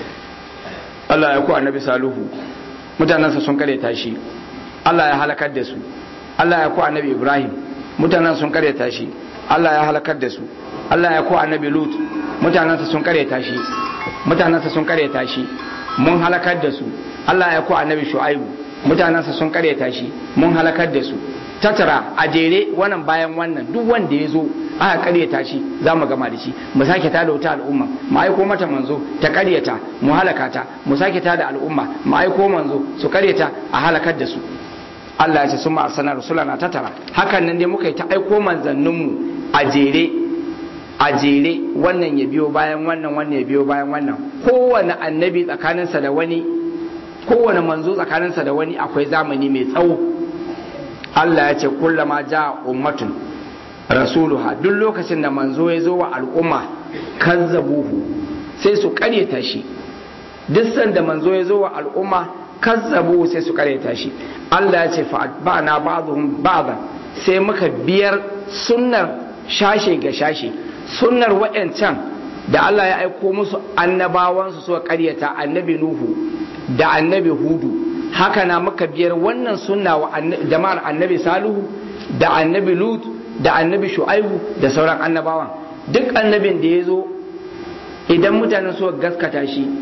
Allah ya ku annabi saluhu mutanensa sun karyata shi Allah ya halakar da su Allah ya ku annabi Ibrahim mutanen sun karyata shi Allah ya halakar da su Allah ya ku annabi Lut mutanensa sun karyata shi mutanensa sun karyata shi mun halakar da su Allah ya ku annabi Shu'aibu mutanensa sun karyata shi mun halakar da su tattara a jere wannan bayan wannan duk wanda ya zo aka karyata shi za mu gama da shi mu sake tada wata al'umma mu aiko mata manzo ta karyata mu halaka ta mu sake tada al'umma mu aiko manzo su karyata a halakar da su Allah ya ce sun ma'arsana rasulana tattara hakan nan dai muka yi ta aiko manzanninmu a jere a jere wannan ya biyo bayan wannan wannan ya biyo bayan wannan kowane annabi tsakaninsa da wani kowane manzo tsakaninsa da wani akwai zamani mai tsawo Allah ya ce kullama ja ummatun rasuluha duk lokacin da manzo ya zo wa al'umma kazzabuhu sai su karyata shi duk sanda manzo ya zo wa al'umma kazzabuhu sai su karyata shi Allah ya ce fa ba'na ba'dhum ba'dan sai muka biyar sunnar shashe ga shashe sunnar wayancan da Allah ya aiko musu annabawansu suka karyata annabi nuhu da annabi hudu haka na muka biyar wannan sunna wa jama'ar annabi salihu da annabi lut da annabi shu'aibu da sauran annabawan duk annabin da ya zo idan mutanen suka gaskata shi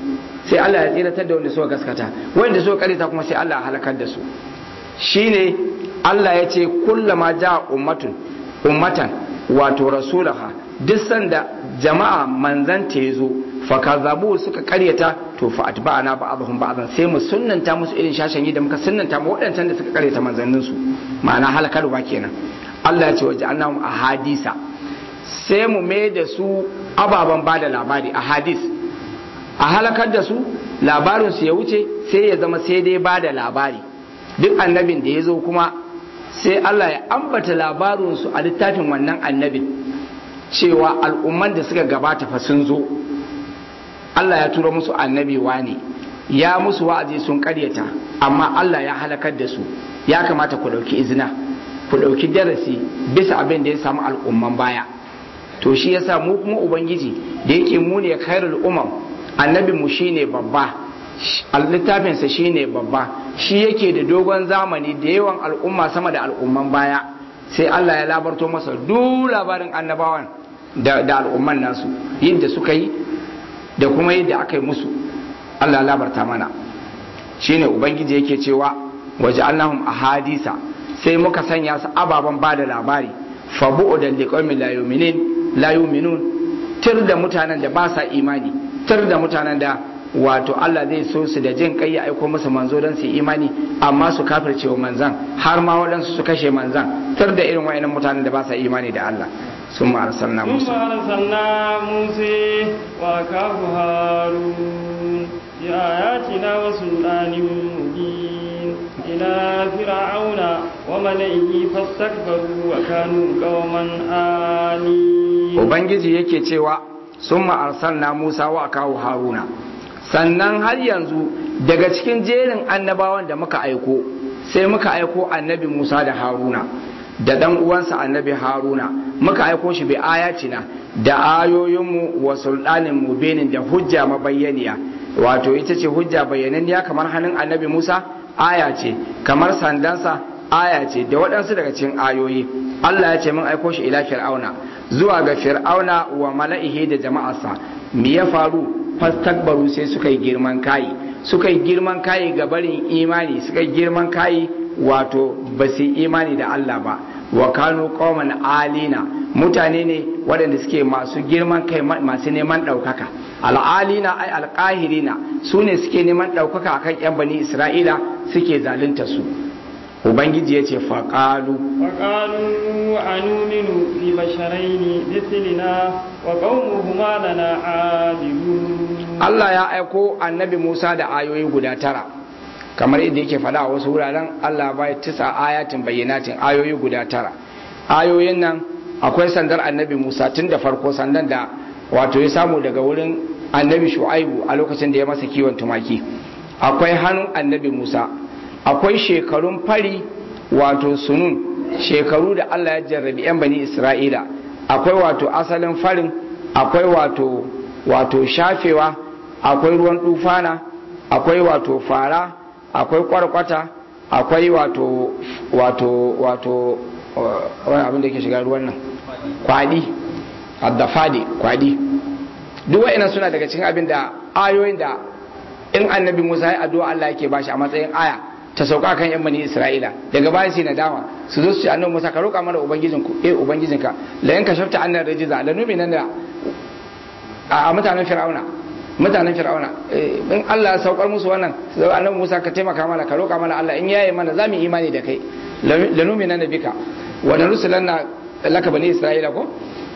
sai Allah ya tsiratar da wanda suka gaskata wanda suka karyata kuma sai Allah ya halakar da su shine Allah ya ce kullama ja ummatun ummatan wato rasulaha duk sanda jama'a manzan ta yazo fa kazabu suka karyata to fa atba'ana ba'dhum ba'dhan sai mu sunnanta musu irin shashan yi da muka sunnanta mu waɗancan da suka karyata manzannin su ma'ana halakarwa kenan Allah ya ce waje annahum ahadisa sai mu mai da su ababen ba da labari a hadis a halakar da su labarinsu ya wuce sai ya zama sai dai ba da labari duk annabin da ya zo kuma sai Allah ya ambata labarinsu a littafin wannan annabin cewa al'umman da suka gabata fa sun zo Allah ya tura musu annabi ne ya musu wa'azi sun karyata amma Allah ya halakar da su ya kamata ku ɗauki izina ku ɗauki darasi bisa abin da ya samu al'umman baya to shi yasa mu kuma ubangiji da yake mu ne khairul umam annabin mu shine babba littafinsa shine babba shi yake da dogon zamani da yawan al'umma sama da al'umman baya sai Allah ya labarto masa duk labarin annabawan da, da al'umman nasu yadda suka yi da kuma yadda aka yi musu Allah ya labarta mana shine ubangiji yake cewa waje allahum ahadisa sai muka sanya su ababen ba da labari fa bu'udan liqaumin la yu'minin la yu'minun tir da mutanen da ba sa imani tir da mutanen da wato Allah zai so su da jin kai ya aiko musu manzo don su imani amma su kafirce wa manzan har ma waɗansu su kashe manzan tir da irin wayannan mutanen da ba sa imani da Allah sun ma arsalna Musa ثم أرسلنا موسى وأخاه هارون بآياتنا وسلطان مبين إلى فرعون وملئه فاستكبروا وكانوا قوما آلين Ubangiji yake cewa sun ma'arsalna Musa wa kawo Haruna sannan har yanzu daga cikin jerin annabawan da muka aiko sai muka aiko annabi Musa da Haruna da ɗan uwansa annabi Haruna muka aiko shi bi ayatina da ayoyinmu wa sultanin mubenin da hujja mabayyaniya wato ita ce hujja bayyananniya kamar hannun annabi Musa aya ce kamar sandansa aya ce da waɗansu daga cikin ayoyi Allah ya ce mun aiko shi ila fir'auna zuwa ga fir'auna wa mala'ihi da jama'arsa me ya faru fastakbaru sai suka yi girman kayi suka yi girman kayi ga barin imani suka yi girman kayi wato ba su imani da Allah ba wa kanu qauman alina mutane ne waɗanda suke masu girman kai masu neman ɗaukaka al'alina ai alƙahirina su ne suke neman ɗaukaka akan 'yan bani isra'ila suke zalunta su ubangiji ya ce faƙalu وقالوا أنؤمن ببشرين مثلنا وقومهما لنا عابدون Allah ya aiko annabi Musa da ayoyi guda tara kamar yadda yake faɗa a wasu wuraren Allah bai tisa ayatin bayyanatin ayoyi guda tara ayoyin nan akwai sandar annabi Musa tun da farko sandan da wato ya samu daga wurin annabi Shu'aibu a lokacin da ya masa kiwon tumaki akwai hannun annabi Musa akwai shekarun fari wato sunun shekaru da Allah ya jarrabi 'yan bani Isra'ila akwai wato asalin farin akwai wato wato shafewa akwai ruwan dufana akwai wato fara akwai kwarkwata akwai wato wato wato wani abin da ke shiga ruwan nan kwadi addafadi kwadi duk wa'ina suna daga cikin abin da ayoyin da in annabi musa ya addu'a Allah yake bashi a matsayin aya ta sauka kan yan bani isra'ila daga bayan sai nadama su zo su ce annabi musa ka roƙa mana ubangijinku eh ubangijinka la yanka shafta annar rajiza la numinan da a mutanen fir'auna mutanen fir'auna in Allah ya saukar musu wannan sai annabi Musa ka taimaka mana ka roƙa mana Allah in yaye mana za mu imani da kai lanumina na bika wa narusulanna laka bani isra'ila ko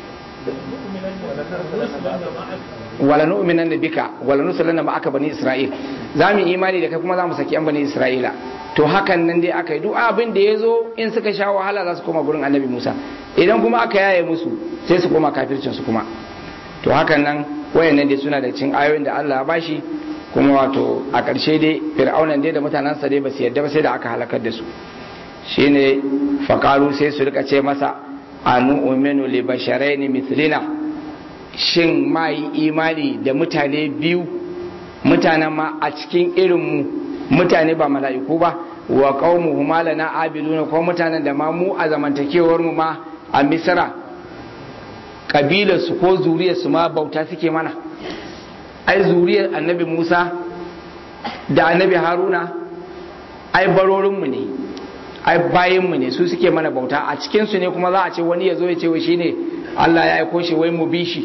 wala nu'minan bika wala nusulanna ma'aka bani isra'il za mu imani da kai kuma za mu saki yan bani isra'ila to hakan nan dai aka yi duk abin da ya zo in suka sha wahala za su koma gurin annabi Musa idan kuma aka yaye musu sai su koma kafircin su kuma to hakan nan wayannan dai suna da cin ayoyin da Allah ya bashi kuma wato a ƙarshe dai fir'aunan dai da mutanensa dai ba su yadda ba sai da aka halakar da su shine faqalu sai su rika ce masa anu uminu li basharaini mithlina shin ma yi imani da mutane biyu mutanen ma a cikin irin mu mutane ba mala'iku ba wa qaumuhuma lana abiduna ko mutanen da ma mu a zamantakewar mu ma a misra kabilarsu ko zuriyarsu ma bauta suke mana ai zuriyar annabi Musa da annabi Haruna ai barorinmu ne ai bayinmu ne su suke mana bauta a cikinsu ne kuma za a ce wani ya zo ya ce wai shine Allah ya aiko shi wai mu bi shi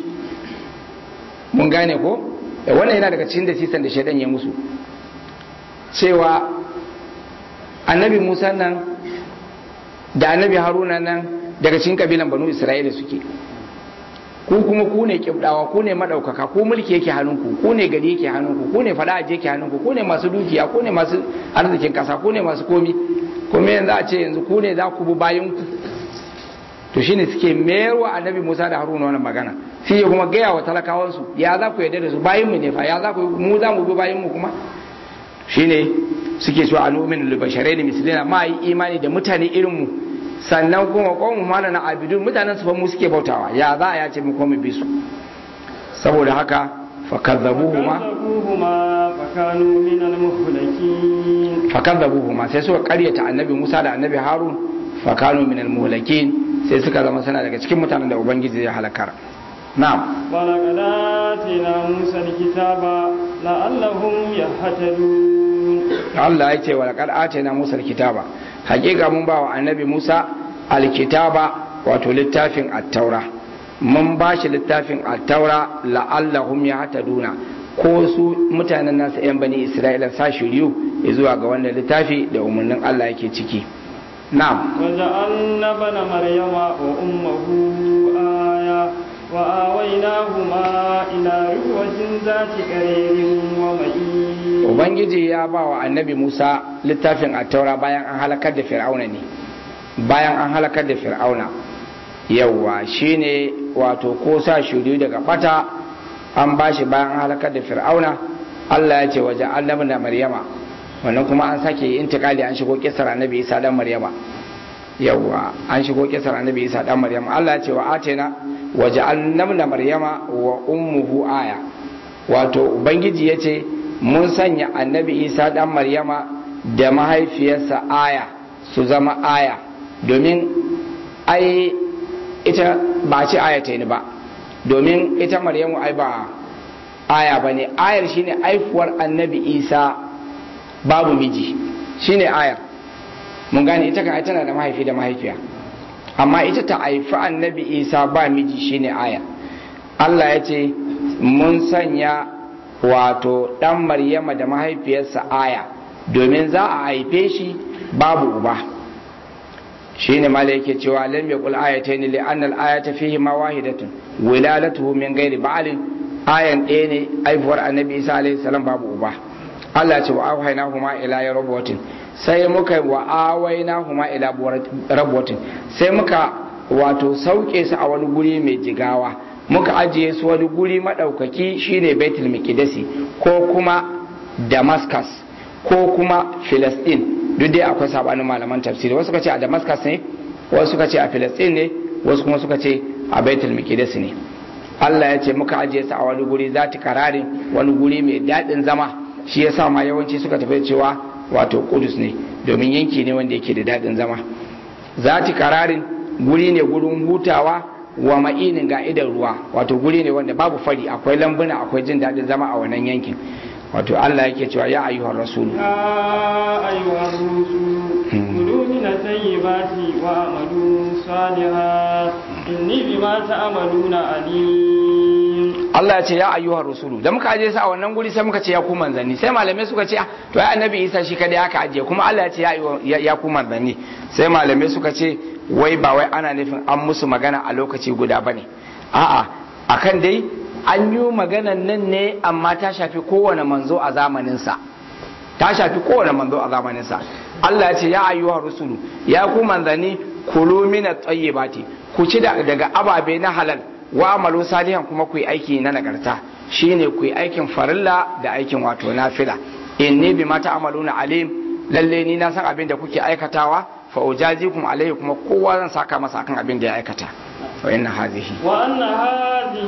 mun gane ko wannan yana daga cikin da sisan da shaidan ya musu cewa annabi Musa nan da annabi Haruna nan daga cikin kabilan banu Isra'ila suke ku kuma ku ne kibdawa ku ne madaukaka ku mulki yake hannunku ku ne gari yake hannunku ku ne fada aje yake hannunku ku ne masu dukiya ku ne masu arzikin kasa ku ne masu komi kuma yanzu a ce yanzu ku ne za ku bi bayan ku to shine suke mayarwa annabi Musa da Haruna wannan magana sai ya kuma gaya wa talakawan su ya za ku yarda da su bayin mu ne fa ya za ku mu za mu bi bayin mu kuma shine suke cewa anumin lil basharain mislina ma yi imani da mutane irin mu sannan kuma qawmu malana abidun mutanen su fa mu suke bautawa ya za a yace mu ko mu bi su saboda haka fakadzabuhuma fakanu min al-muhlakin fakadzabuhuma sai suka karyata annabi Musa da annabi Harun fakanu min al-muhlakin sai suka zama sana daga cikin mutanen da ubangiji zai halakar na'am ولقد آتينا موسى الكتاب لعلهم يهتدون Allah ya ce wa laqad atayna Musa al-kitaba hakika mun ba wa annabi Musa al-kitaba wato littafin at-taura mun ba shi littafin at-taura la'allahum yahtaduna ko su mutanen nasu yan bani Isra'ila sa shiryu zuwa ga wannan littafi da umarnin Allah yake ciki na'am وجعلنا ابن مريم وأمه آية وآويناهما إلى ربوة ذات قرير ومعين Ubangiji ya ba wa annabi Musa littafin attaura bayan an halakar da fir'auna ne bayan an halakar da fir'auna yawwa shine wato ko sa shuri daga bata an ba shi bayan an halakar da fir'auna Allah ya ce waje annabi da Maryama wannan kuma an sake intikali an shigo kisar annabi Isa dan Maryama yawwa an shigo kisar annabi Isa dan Maryama Allah ya ce wa atena waje annabi da Maryama wa ummuhu aya wato ubangiji ya ce mun sanya annabi isa dan maryama da mahaifiyarsa aya su zama aya domin ai ita ba ce aya ta ni ba domin ita maryamu ai ba aya ba ne ayar shine aifuwar annabi isa babu miji shine ayar mun gane ita kan tana da mahaifi da mahaifiya amma ita ta haifi annabi isa ba miji shine aya Allah ya ce mun sanya wato ɗan maryama da mahaifiyarsa aya domin za a haife shi babu uba shi ne mala yake cewa lam yaqul ayatayn li anna al-ayata fihi ma wahidatun wilalatuhu min ghairi ba'lin ayan ɗaya ne aifuwar annabi isa alaihi salam babu uba Allah ce wa awhaynahuma ila rabwatin sai muka wa awaynahuma ila rabwatin sai muka wato sauke su a wani guri mai jigawa muka ajiye su wani guri maɗaukaki shine Baitul Miqdisi ko kuma Damascus ko kuma Filistin duk dai akwai sabanin malaman tafsiri wasu suka ce a Damascus ne wasu suka ce a Filistin ne wasu kuma suka ce a Baitul Miqdisi ne Allah ya ce muka ajiye su a wani guri zati kararin wani guri mai daɗin zama shi yasa ma yawanci suka tafi cewa wato Kudus ne domin yanki ne wanda yake da daɗin zama zati kararin guri ne gurin hutawa wa ma'inin ga idan ruwa wato guri ne wanda babu fari akwai lambuna akwai jin daɗin zama a wannan yankin wato Allah yake cewa ya ayyuhar rasul يا أيها الرسل كلوا من الطيبات وأعملوا صالحا إني بما تعملون عليم Allah ya ce ya ayyuhar rasulu da muka aje su a wannan guri sai muka ce ya ku manzanni sai malamai suka ce to ya annabi Isa shi kada aka ajiye kuma Allah ya ce ya ya ku manzanni sai malamai suka ce wai ba wai ana nufin an musu magana a lokaci guda bane a'a akan dai an yi maganan nan ne amma ta shafi kowane manzo a zamanin sa ta shafi kowane manzo a zamanin sa Allah ya ce ya ayyuhar rasulu ya ku manzanni kulu min at-tayyibati ku ci daga ababe na halal wa amalu salihan kuma ku yi aiki na nagarta shine ku yi aikin farilla da aikin wato nafila inni bima ta'maluna alim lalle ni na san abin da kuke aikatawa fa ujazikum alaihi kuma kowa zan saka masa akan abin da ya aikata wa inna hadhihi وأن هذه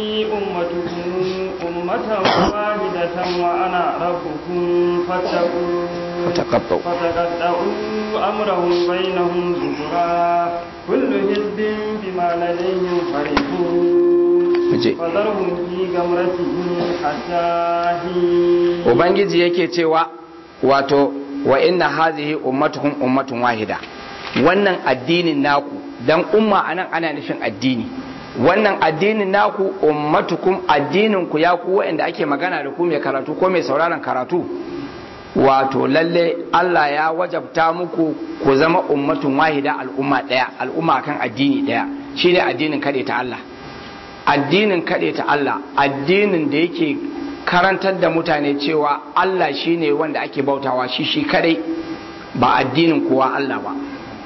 أمتكم أمة واحدة وأنا ربكم فاتقون فتقطعوا. فتقطعوا أمرهم بينهم زبرا كل حزب بما لديهم فرحون Aje. فذرهم في غمرتهم حتى حين ubangiji yake cewa wato wa inna hazihi ummatukum ummatun wahida wannan addinin naku dan umma anan ana nufin addini wannan addinin naku ummatukum addinin ku ya ku wanda ake magana da ku mai karatu ko mai sauraron karatu wato lalle Allah ya wajabta muku ku zama ummatun wahida al'umma daya al'umma kan addini daya shine addinin kade ta Allah addinin kade ta Allah addinin da yake karantar da mutane cewa Allah shine wanda ake bautawa shi shi kadai ba addinin kowa Allah ba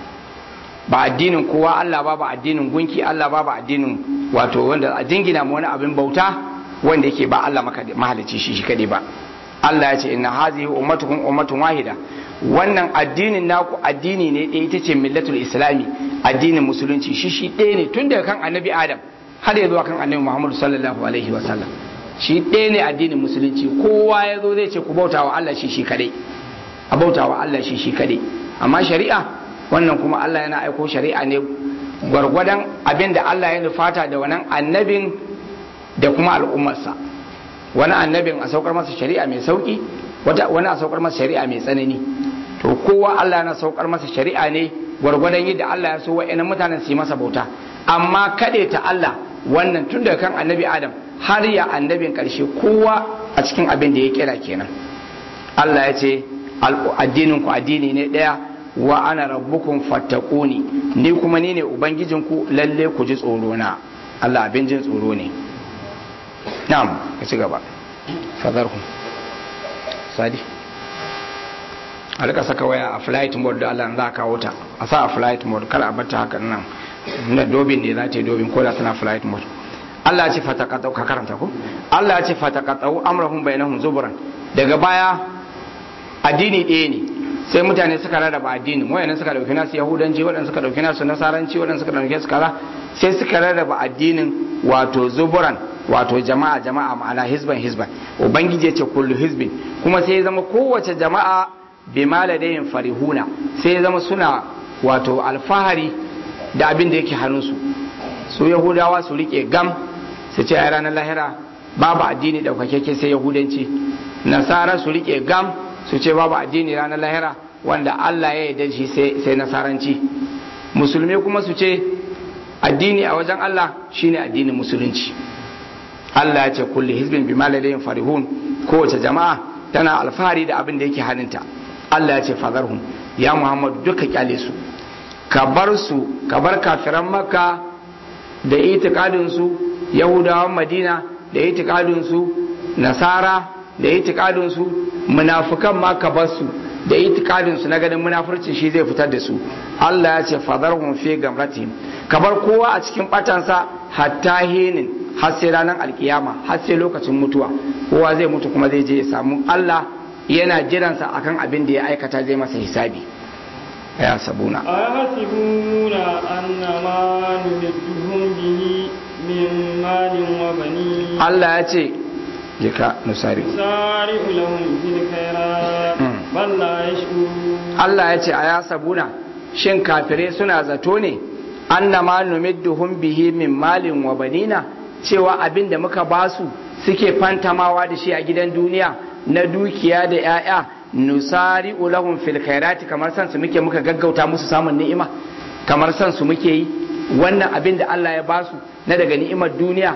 ba addinin kowa Allah ba ba addinin gunki Allah ba ba addinin wato wanda a jingina mu wani abin bauta wanda yake ba Allah mahalicci shi shi kadai ba Allah ya ce inna hazihi ummatukum ummatun wahida wannan addinin naku addini ne ɗaya ita ce millatul islami addinin musulunci shi shi ɗaya ne tun daga kan annabi adam har ya zuwa kan annabi muhammadu sallallahu alaihi wa sallam shi ɗaya ne addinin musulunci kowa ya zo zai ce ku bauta wa Allah shi shi kadai a bauta wa Allah shi shi kadai amma shari'a wannan kuma Allah yana aiko shari'a ne gwargwadon abin da Allah ya nufata da wannan annabin da kuma al'ummarsa wani annabin a saukar masa shari'a mai sauki wani a saukar masa shari'a mai tsanani to kowa Allah yana saukar masa shari'a ne gwargwadon yadda Allah ya so wa'annan mutanen su yi masa bauta amma kaɗe ta Allah wannan tun daga kan annabi Adam har ya annabin ƙarshe kowa a cikin abin da ya kira kenan Allah ya ce addinin ku addini ne ɗaya wa ana rabbukum fattaquni ni kuma ni ne ubangijinku lalle ku ji tsoro na Allah abin jin tsoro ne na'am ka ci gaba fadarhum sadi a rika saka waya a flight mode da Allah za a kawo ta a sa a flight mode kar a bata hakan nan na dobin ne za ta yi dobin ko da tana flight mode Allah ya ce fataqatu ka karanta ko Allah ya ce fataqatu amrahum bainahum zuburan daga baya addini ɗaya ne sai mutane suka rarraba addini wayannan suka dauki nasu yahudanci waɗanda suka dauki nasu nasaranci waɗanda suka dauki su kaza sai suka rarraba addinin wato zuburan wato jama'a jama'a ma'ana hizban hizban ubangiji ya ce kullu hizbin kuma sai ya zama kowace jama'a bi maladayin farihuna sai ya zama suna wato alfahari da abin da yake hannunsu su yahudawa su rike gam su ce a ranar lahira babu addini daukakeke sai yahudanci nasara su rike gam su ce babu addini ranar lahira wanda Allah ya yarda shi sai nasaranci musulmi kuma su ce addini a wajen Allah shine addinin musulunci Allah ya ce kulli hizbin bi maladayin farihun kowace jama'a tana alfahari da abin da yake hannunta Allah ya ce fazarhum ya Muhammad duka kyale su ka bar su ka bar kafiran makka da itikadin su yahudawan madina da itikadin su nasara da itikadin su munafukan ma ka bar su da itikadin su na ganin munafurci shi zai fitar da su Allah ya ce fazarhum fi gamratihim ka bar kowa a cikin batansa hatta hinin har sai ranar alkiyama har sai lokacin mutuwa kowa zai mutu kuma zai je ya samu Allah yana jiransa akan abin da ya aikata zai masa hisabi ya sabuna أيحسبون أن ما نمدهم به من مال وبنين Allah ya ce jika nusari نسارع لهم في الخيرات بل لا يشعرون Allah ya ce a ya sabuna shin kafirai suna zato ne annama numidduhum bihi min malin wa banina cewa abin da muka basu suke fantamawa da shi a gidan duniya na dukiya da 'ya'ya nusari ulahum fil khairati kamar san su muke muka gaggauta musu samun ni'ima kamar san su muke yi wannan abin da Allah ya basu na daga ni'imar duniya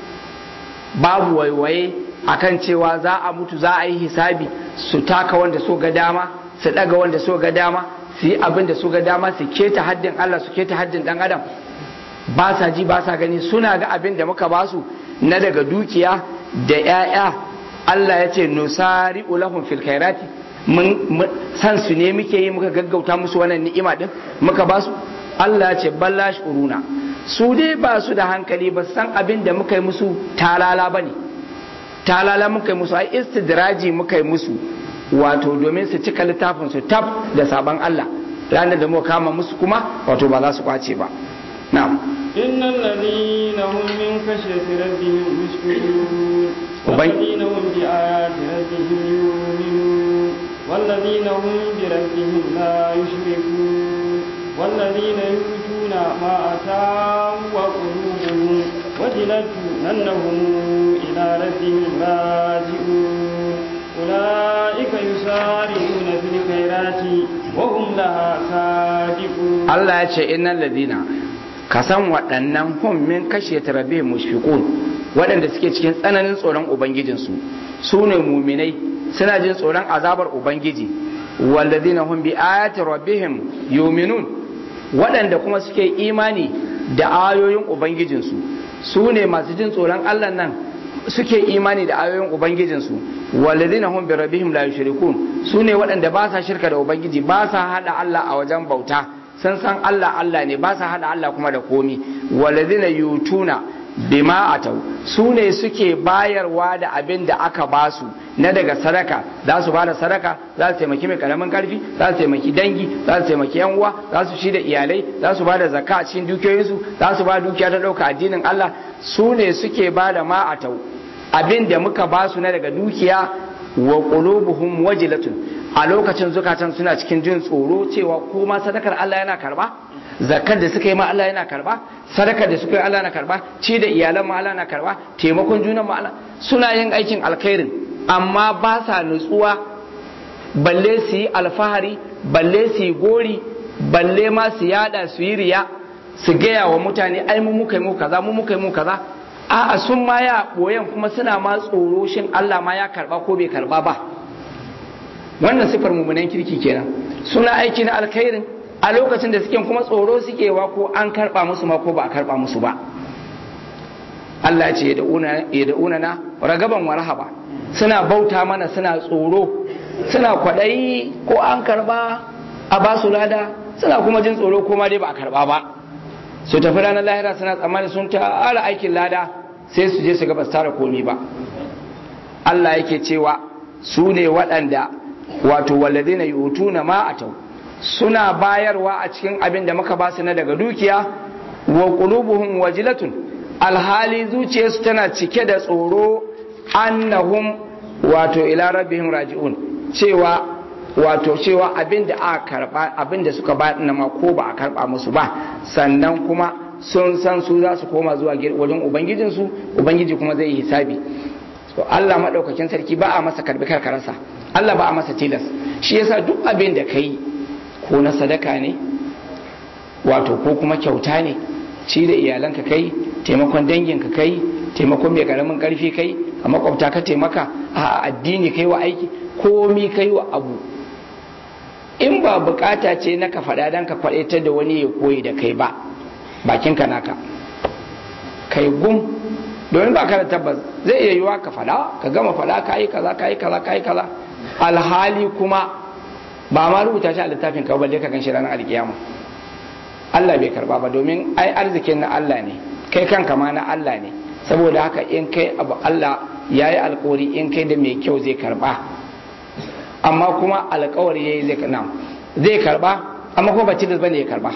babu waiwaye akan cewa za a mutu za a yi hisabi su taka wanda so ga dama su daga wanda so ga dama su yi abin da so ga dama su keta haddin Allah su keta haddin dan adam ba sa ji ba sa gani suna ga abin da muka basu na daga dukiya da 'ya'ya Allah ya ce nusari ulahum fil khairati mun san su ne muke yi muka gaggauta musu wannan ni'ima din muka basu Allah ya ce balla shuruna su dai ba su da hankali ba san abin da muka yi musu talala bane talala muka yi musu ai istidraji muka yi musu wato domin su cika littafin su tab da sabon Allah ranar da muka kama musu kuma wato ba za su kwace ba na'am إن الذين هم من خشية ربهم مشفقون وبي- والذين هم بآيات ربهم يؤمنون والذين هم بربهم لا يشركون والذين يؤتون ما أتاهم وقلوبهم وجلت أنهم إلى ربهم راجعون أولئك يسارعون في الخيرات وهم لها سابقون Allah ya ce innal ladina ka san waɗannan hum min kashe rabbihim mushfiqun waɗanda suke cikin tsananin tsoron ubangijinsu su ne muminai suna jin tsoron azabar ubangiji walladina hum bi ayati rabbihim yu'minun waɗanda kuma suke imani da ayoyin ubangijinsu su ne masu jin tsoron Allah nan suke imani da ayoyin ubangijinsu walladina hum bi rabbihim la yushrikun su ne waɗanda ba sa shirka da ubangiji ba sa hada Allah a wajen bauta sun san Allah Allah ne ba sa hada Allah kuma da komi walladina yutuna bima atau su ne suke bayarwa da abin da aka ba su na daga sadaka za su ba da sadaka za su taimaki mai karamin karfi za su taimaki dangi za su taimaki yan uwa za su shi da iyalai za su ba da zakka a cikin dukiyoyinsu za su ba dukiya ta ɗauka addinin Allah su ne suke ba da ma atau abin da muka ba su na daga dukiya wa qulubuhum wajilatun a lokacin zukatan suna cikin jin tsoro cewa ko ma sadakar Allah yana karba zakar da suka yi ma Allah yana karba sadakar da suka yi Allah yana karba ci da iyalan ma Allah yana karba taimakon junan ma Allah suna yin aikin alkhairin amma ba sa nutsuwa balle su yi alfahari balle su yi gori balle ma su yada su yi riya su gaya wa mutane ai mu muka yi mu kaza mu muka yi mu kaza a'a sun ma ya boyen kuma suna ma tsoro shin Allah ma ya karba ko bai karba ba wannan sifar mummunan kirki kenan suna aiki na alkhairin a lokacin da suke kuma tsoro suke wa ko an karba musu ma ko ba a karba musu ba Allah ya ce ya da'una na ragaban wa rahaba suna bauta mana suna tsoro suna kwaɗayi ko an karba a ba su lada suna kuma jin tsoro ko ma dai ba a karba ba su tafi ranar lahira suna tsammani sun tara aikin lada sai su je su ga ba su tara komi ba Allah yake cewa su ne waɗanda wato walladina yutuna ma atau suna bayarwa a cikin abin da muka basu na daga dukiya wa qulubuhum wajilatun alhali zuciyarsu tana cike da tsoro annahum wato ila rabbihim raji'un cewa wato cewa abin da aka karba abin da suka ba na ma ko ba a karba musu ba sannan kuma sun san su za su koma zuwa wajen ubangijinsu ubangiji kuma zai yi hisabi to Allah madaukakin sarki ba a masa karbi karkararsa Allah ba a masa tilas shi yasa duk abin da kai ko na sadaka ne wato ko kuma kyauta ne ci da iyalanka kai taimakon danginka kai taimakon mai karamin karfi kai a makwabta ka taimaka a addini kai wa aiki komi kai wa abu in ba bukata ce na ka faɗa don ka faɗe da wani ya koyi da kai ba bakinka naka kai gum domin ba ka da tabbas zai iya yiwa ka faɗa ka gama faɗa ka yi kaza ka yi kaza ka yi kaza alhali kuma ba ma rubuta shi a littafin ka balle ka gan shi ranar alkiyama Allah bai karba ba domin ai arzikin na Allah ne kai kanka ma na Allah ne saboda haka in kai abu Allah ya yi alkawari in kai da mai kyau zai karba amma kuma alkawari ya yi zai na zai karba amma kuma ba tilas bane ya karba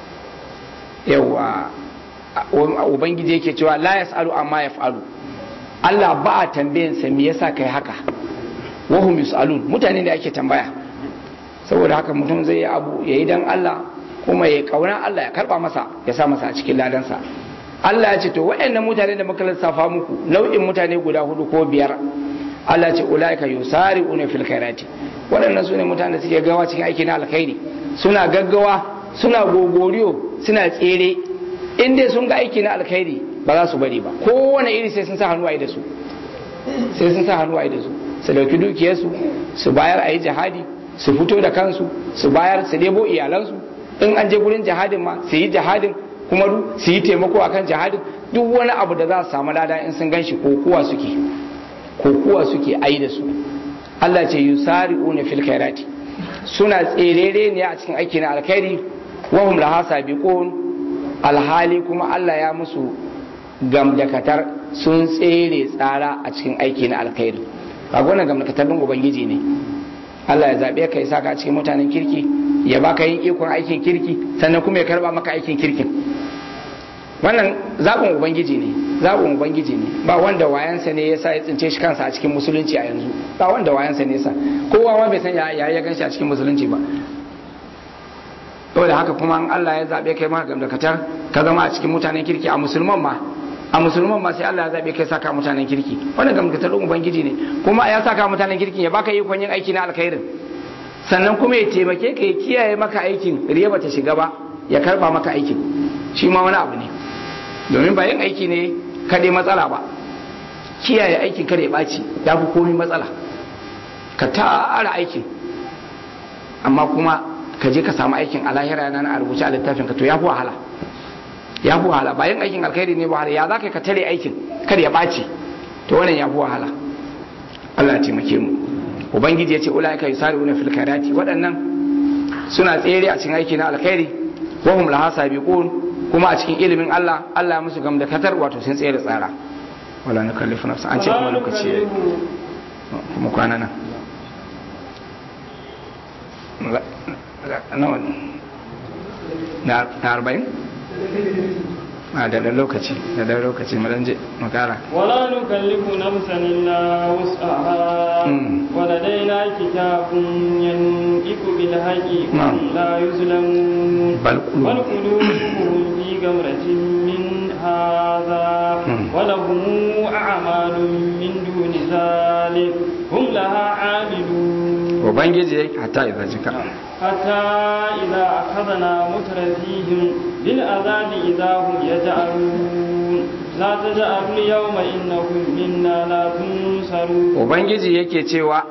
yawa ubangiji yake cewa la yasalu amma yaf'alu Allah ba a tambayin sa me yasa kai haka wahum yusalun mutane da ake tambaya saboda haka mutum zai yi abu yayi dan Allah kuma ya kauna Allah ya karba masa ya sa masa a cikin ladansa Allah ya ce to waɗannan mutane da muka lissafa muku nau'in mutane guda hudu ko biyar Allah ya ce ulaika yusari'una fil khairati waɗannan sune mutane da suke gawa cikin aiki na alkhairi suna gaggawa suna gogoriyo suna tsere in dai sun ga aiki na alkhairi ba za su bari ba kowane iri sai sun sa hannu a da su sai sun sa hannu a da su su dauki dukiyarsu su bayar a yi jihadi su fito da kansu su bayar su debo iyalansu in an je gurin jihadin ma su yi jihadin kuma su yi taimako akan jihadin duk wani abu da za su samu lada in sun gan shi kokuwa suke kokuwa suke ayi da su Allah ce yusari'una fil khairati suna tserere ne a cikin aiki na alkhairi wa hum laha sabiqun alhali kuma Allah ya musu gamdakatar sun tsere tsara a cikin aiki na alkhairi kaga wannan gamdakatar din ubangiji ne Allah ya zabe ka ya saka a cikin mutanen kirki ya baka yin ikon aikin kirki sannan kuma ya karba maka aikin kirkin wannan zaɓin ubangiji ne zaɓin ubangiji ne ba wanda wayansa ne yasa ya tsince shi kansa a cikin musulunci a yanzu ba wanda wayansa ne yasa kowa ma bai san ya ya ganshi a cikin musulunci ba saboda haka kuma an Allah ya zaɓe kai maka gamdakatar ka zama a cikin mutanen kirki a musulman ma a musulman ma sai Allah ya zabe kai saka mutanen kirki wannan gamgatar ubangiji ne kuma ya saka mutanen kirkin ya baka ikon yin aiki na alkhairin sannan kuma ya taimake ka ya kiyaye maka aikin riya bata shiga ba ya karba maka aikin shi ma wani abu ne domin ba yin aiki ne kaɗai matsala ba kiyaye aikin kada ya ɓaci ya fi komi matsala ka tara aikin amma kuma ka je ka samu aikin a lahira yana a rubuce a littafin ka to ya fi wahala ya fi wahala bayan aikin alkhairi ne wahala ya za ka ka tare aikin kada ya ɓaci to wannan ya fi wahala Allah ya taimake mu ubangiji ya ce ulaika yusari'una fil khairati waɗannan suna tsere a cikin aiki na alkhairi wa hum laha sabiqun kuma a cikin ilimin Allah Allah ya musu gamdakatar wato sun tsere tsara wala nukallifu nafsa an ce kuma lokaci yayi kuma kwana nan nawa na arba'in a da da lokaci da da lokaci mu dan je mu kara ولا نكلف نفسا إلا وسعها مم. ولدينا كتاب ينطق بالحق نعم. وهم لا يظلمون بل قلوب- بل قلوبهم في غمرة من هذا مم. ولهم أعمال من دون ذلك هم لها عاملون ubangiji ya hatta idan jika حتى إذا أخذنا مترفيهم بالعذاب إذا هم يجأرون لا تجأروا اليوم إنكم منا لا تنصرون ubangiji yake cewa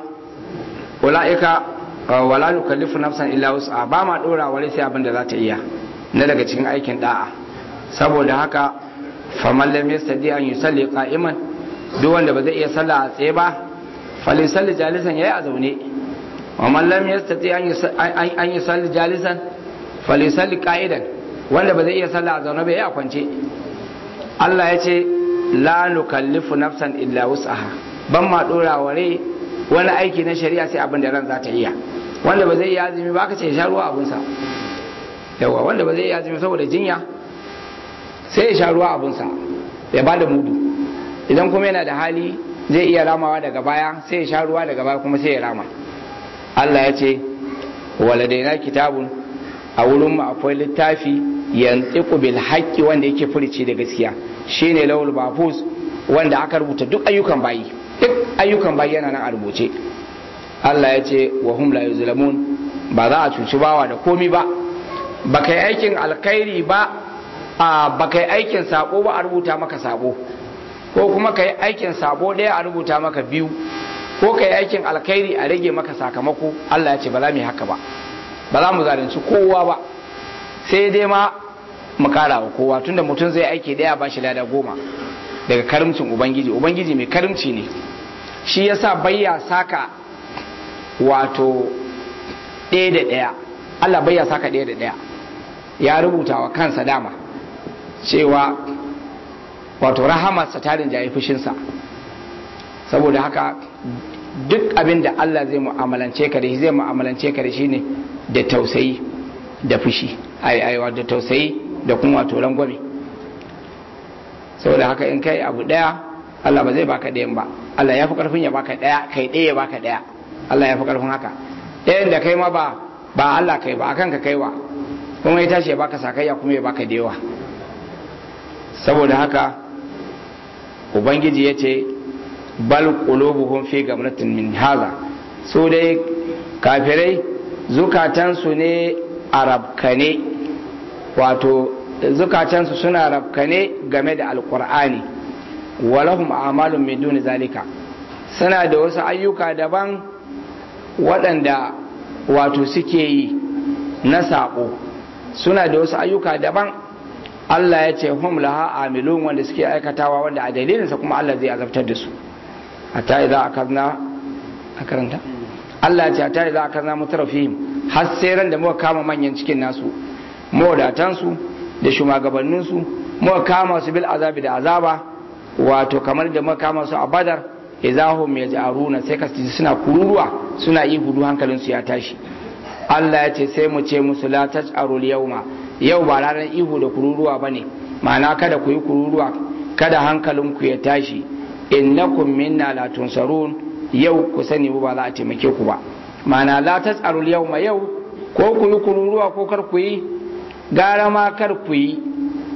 ula'ika uh, wala nukallifu nafsan illa wus'a ba ma dora wani sai abin da za ta iya na daga cikin aikin da'a saboda haka faman lam yastadi an yusalli qa'iman duk wanda ba zai iya sallah a tsaye ba falisalli jalisan yayi a zaune wa man lam yastati an yusa- an an yusalli jalisan falisalli qa'idan wanda ba zai iya sallah a zaune ba yayi a kwance Allah ya ce la nukallifu nafsan illa wus'aha ban ma dora wa rai wani aiki na shari'a sai abin da ran za ta iya wanda ba zai iya azumi ba ka ce ya sha ruwa abunsa yawa wanda ba zai iya azumi saboda jinya sai ya sha ruwa abunsa ya bada mudu idan kuma yana da hali zai iya ramawa daga baya sai ya sha ruwa daga baya kuma sai ya rama Allah ya ce waladaina kitabun a wurin mu akwai littafi yantiqu bil haqqi wanda yake furici da gaskiya shine lawul mahfuz wanda aka rubuta duk ayyukan bayi duk ayyukan bayi yana nan a rubuce Allah ya ce wa hum la yuzlamun ba za a cuci bawa da komi ba ba kai aikin alkhairi ba a ba kai aikin sabo ba a rubuta maka sabo ko kuma kai aikin sabo ɗaya a rubuta maka biyu ko kai aikin alkhairi a rage maka sakamako Allah ya ce ba za mu yi haka ba ba za mu zalunci kowa ba sai dai ma mu kara wa kowa tunda mutum zai aiki daya ba shi lada goma daga karimcin ubangiji ubangiji mai karimci ne shi yasa bayya saka wato ɗaya da ɗaya Allah bayya saka ɗaya da ɗaya ya rubuta wa kansa dama cewa wato rahamarsa ta rinjaye fushinsa saboda haka duk abin da Allah zai mu'amalance ka da shi zai mu'amalance ka da shi ne da tausayi da fushi ai aiwa da tausayi da kuma wato rangwame saboda haka in kai abu daya Allah ba zai baka ɗayan ba Allah ya fi karfin ya baka daya kai ɗaya ya baka daya Allah ya fi karfin haka ɗayan da kai ma ba ba Allah kai ba akan ka kaiwa kuma ya tashi ya baka sakayya kuma ya baka da yawa saboda haka ubangiji ya ce bal qulubuhum fi gamratin min haza su dai kafirai zukatansu ne a rabkane wato zukatansu suna rabkane game da alkur'ani walahum amalun min duni zalika suna da wasu ayyuka daban waɗanda wato suke yi na saƙo suna da wasu ayyuka daban Allah ya ce hum laha amilun wanda suke aikatawa wanda a dalilinsa kuma Allah zai azabtar da su hatta idza akazna a karanta Allah ya ce hatta idza akazna mutarafihim har sai ran da muka kama manyan cikin nasu mawadatan su da shugabannin su muka kama su bil azabi da azaba wato kamar da muka kama su a badar idahum yaj'aruna sai ka ji suna kururuwa suna yi hudu hankalin su ya tashi Allah ya ce sai mu ce musu la taj'arul yawma yau ba ranar ihu da kururuwa bane ma'ana kada ku yi kururuwa kada hankalinku ya tashi innakum minna la tunsarun yau ku sani ba za a taimake ku ba mana la tasarul yawma yau ko ku yi kururuwa ko kar ku yi gara ma kar ku yi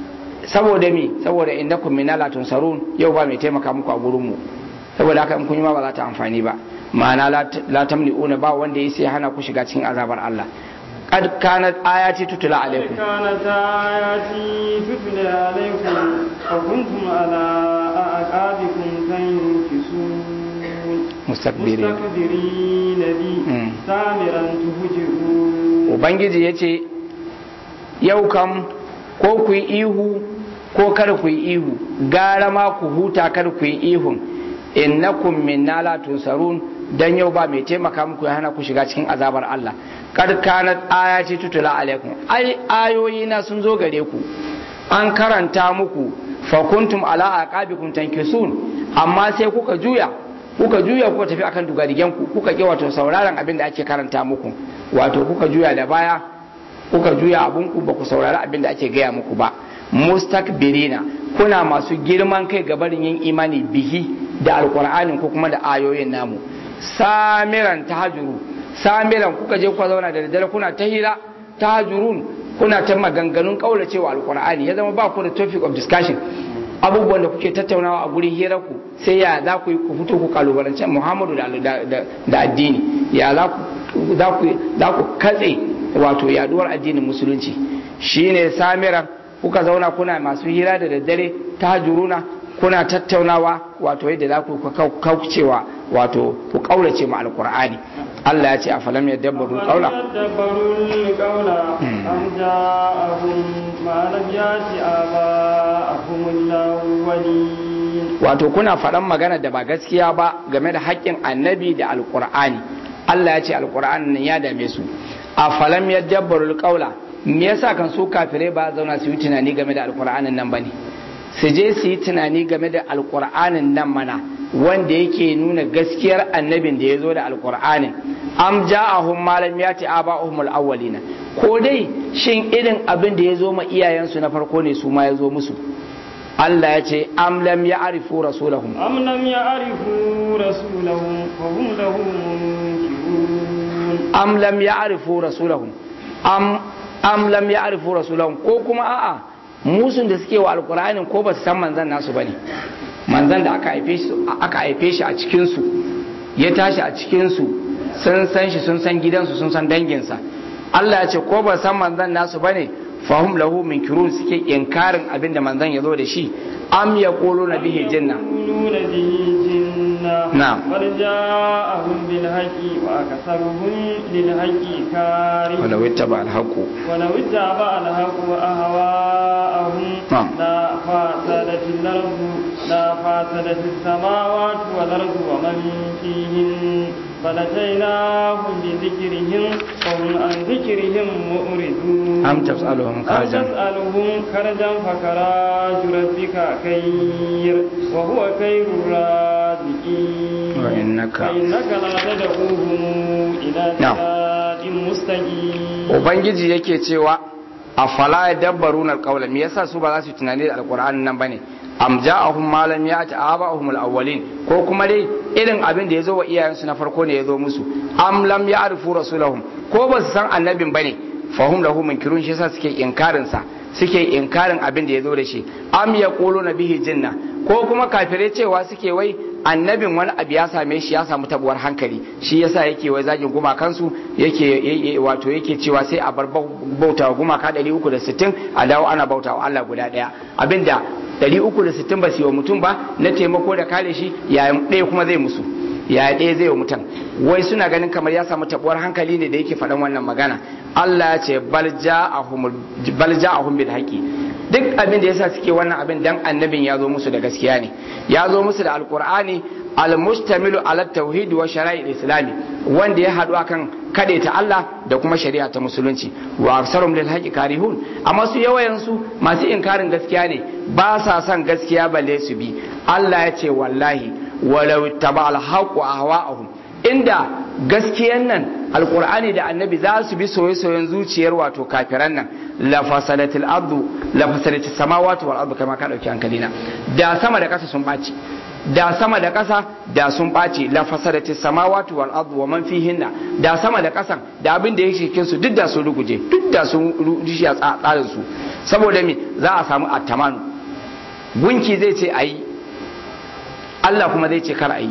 saboda mi saboda innakum minna tunsarun yau ba mai taimaka muku a gurin mu saboda haka in kun yi ma ba za ta amfani ba ma'ana la tamli'una ba wanda ya sai hana ku shiga cikin azabar Allah قد كانت آياتي تتلى عليكم كانت آياتي تتلى عليكم فكنتم على أعقابكم تنكسون مستكبرين مستكبرين بي سامرا تهجرون Ubangiji ya ce, Yau kam ko ku yi ihu ko kar ku yi ihu, gara ma ku huta kar ku yi ihun, innakum minna la tusarun dan yau ba mai taimaka muku ya hana ku shiga cikin azabar Allah. kad kanat ayati tutula alaikum ai ayoyi na sun zo gare ku an karanta muku fa kuntum ala aqabikum tankisun amma sai kuka juya kuka juya kuka tafi akan dugadigen ku kuka ki wato sauraron abin da ake karanta muku wato kuka juya da baya kuka juya abun ku ba ku saurari abin da ake gaya muku ba mustakbirina kuna masu girman kai ga barin yin imani bihi da alqur'anin ko kuma da ayoyin namu samiran tahajuru samiran kuka je kuka zauna da daddare kuna ta hira ta hajurun kuna ta maganganun kaulacewa alkur'ani ya zama ba ku da topic of discussion abubuwan da kuke tattaunawa a gurin hirar ku sai ya za ku ku fito ku kalubalance muhammadu da addini ya za ku katse wato yaduwar addinin musulunci shine samiran kuka zauna kuna masu hira da daddare ta hajuruna kuna tattaunawa wato yadda za ku kaucewa wato ku kaulace mu alkur'ani Allah ya ce a falam ya dabbaru kaula wato kuna faɗan magana da ba gaskiya ba game da haƙƙin annabi da alkur'ani Allah ya ce alkur'ani nan ya dame su a falam ya dabbaru kaula me yasa kan su kafirai ba zauna su yi tunani game da alkur'anin nan bane su je su yi tunani game da alkur'anin nan mana wanda yake nuna gaskiyar annabin da ya zo da alkur'anin am ja'ahum malam yati aba'uhum al-awwalina ko dai shin irin abin da ya zo ma iyayensu na farko ne su ma ya zo musu Allah ya ce am lam ya'rifu rasulahum am lam ya'rifu rasulahum fa hum lahu munkirun am lam ya'rifu rasulahum am am lam ya'rifu rasulahum ko kuma a'a musun da suke wa alkur'anin ko ba su san manzan nasu bane manzan da aka haife shi aka haife shi a cikin su ya tashi a cikin su sun san shi sun san gidansu sun san danginsa Allah ya ce ko ba san manzan nasu bane fahum lahu minkirun suke inkarin abin da manzan ya zo da shi am yaquluna bihi jinna نعم قد جاءهم بالحق وأكثرهم للحق كارهون ولو اتبع الحق ولو اتبع الحق أهواءهم نعم. لا فاسدت الأرض لا فاسدت السماوات والأرض ومن فيهن فلتيناهم بذكرهم وهم عن ذكرهم مؤردون أم تسألهم أم خرجا تسألهم خرجا فكراج ربك خير وهو خير الرازقين وإنك فإنك لا تدعوهم إلى نعم. صراط مستقيم ubangiji yake cewa a fala ya dabbaru na alƙawla me yasa su ba za su yi tunani da alƙur'anin nan bane am ja'ahum ma lam ya'ti aba'ahum al-awwalin ko kuma dai irin abin da ya zo wa iyayensu na farko ne ya zo musu am lam ya'rifu rasulahum ko ba su san annabin bane fahum lahu munkirun shi yasa suke inkarin sa suke inkarin abin da ya zo da shi am yaquluna bihi jinna ko kuma kafirai cewa suke wai annabin wani abu ya same shi ya samu tabuwar hankali shi yasa yake wai zagin gumakansu yake wato yake cewa sai a bar bautawa gumaka 360 a dawo ana bautawa Allah guda daya abinda 360 ba su yi wa mutum ba na taimako da kare shi yayin ɗaya kuma zai musu ya ɗaya zai wa mutum wai suna ganin kamar ya samu tabuwar hankali ne da yake faɗan wannan magana Allah ya ce bal ja'ahum bil haqi duk abin da yasa suke wannan abin dan annabin ya zo musu da gaskiya ne ya zo musu da alqur'ani almustamilu ala tauhid wa shara'i islami wanda ya haɗu akan ta Allah da kuma shari'a ta musulunci wa aksarum lil haqi karihun amma su yawayan su masu inkarin gaskiya ne ba sa son gaskiya balle su bi Allah ya ce wallahi walau taba al haqu ahwa'ahum inda gaskiyan nan alkur'ani da annabi za su bi soye-soyen zuciyar wato kafiran nan la fasalatil ardu la fasalatil samawati wal ardu kama ka dauki hankali na da sama da kasa sun baci da sama da ƙasa da sun ɓaci la fasadati samawati wal ardu wa man fihinna da sama da ƙasan da abin da yake cikin su duk da sun ruguje duk da sun rushe a tsarin su saboda me za a samu attamanu gunki zai ce ayi Allah kuma zai ce kar ayi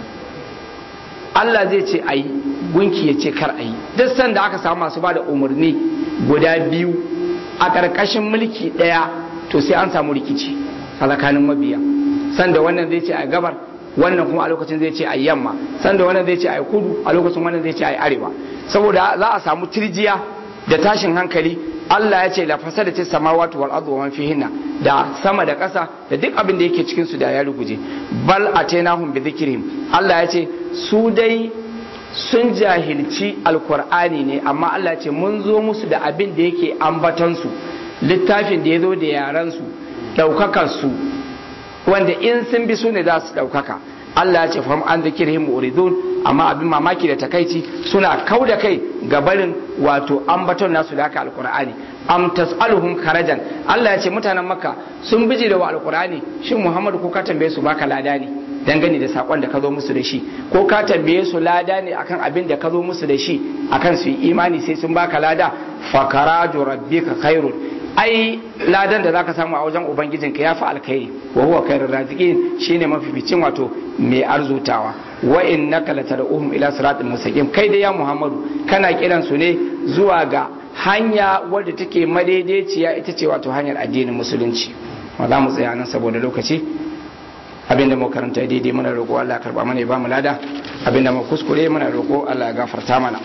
Allah zai ce ayi gunki ya ce kar ayi duk sanda aka samu masu bada umarni guda biyu a ƙarƙashin mulki ɗaya to sai an samu rikici a tsakanin mabiya sanda wannan zai ce a gabar wannan kuma a lokacin zai ce a yamma sanda wannan zai ce a kudu a lokacin wannan zai ce a arewa saboda za a samu tirjiya da tashin hankali Allah ya ce la fasada ce samawati wal ardu wa man fihinna da sama da ƙasa da duk abin da yake cikin su da ya ruguje bal atainahum bi dhikrihim Allah ya ce su dai sun jahilci alkur'ani ne amma Allah ya ce mun zo musu da abin da yake ambatan su littafin da ya zo da yaran su daukakar su wanda in sun bi su ne za su daukaka Allah ya ce fahim an zikirhim muridun amma abin mamaki da takaici suna kau da kai ga barin wato ambaton nasu da haka alkur'ani am tas'aluhum karajan Allah ya ce mutanen makka sun biji da wa alkur'ani shin muhammadu ko ka tambaye su baka lada ne dangane da sakon da ka zo musu da shi ko ka tambaye su lada ne akan abin da ka zo musu da shi akan su yi imani sai sun baka lada fakaraju rabbika khairun ai ladan da zaka samu a wajen ubangijinka ya fi alkhairi wa huwa khairur raziqin shine mafificin wato mai arzutawa wa innaka latad'uhum ila siratin mustaqim kai da ya muhammadu kana kiran su ne zuwa ga hanya wadda take madaidaiciya ita ce wato hanyar addinin musulunci wa za mu tsaya nan saboda lokaci abinda mu karanta daidai muna roƙo Allah ya karba mana ya ba mu lada abinda mu kuskure muna roƙo Allah ya gafarta mana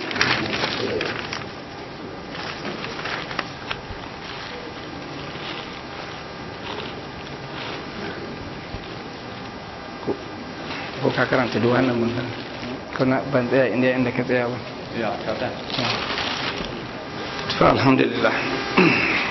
ko ka karanta duk wannan mun kana ban tsaya inda inda ka tsaya ba ya ka to alhamdulillah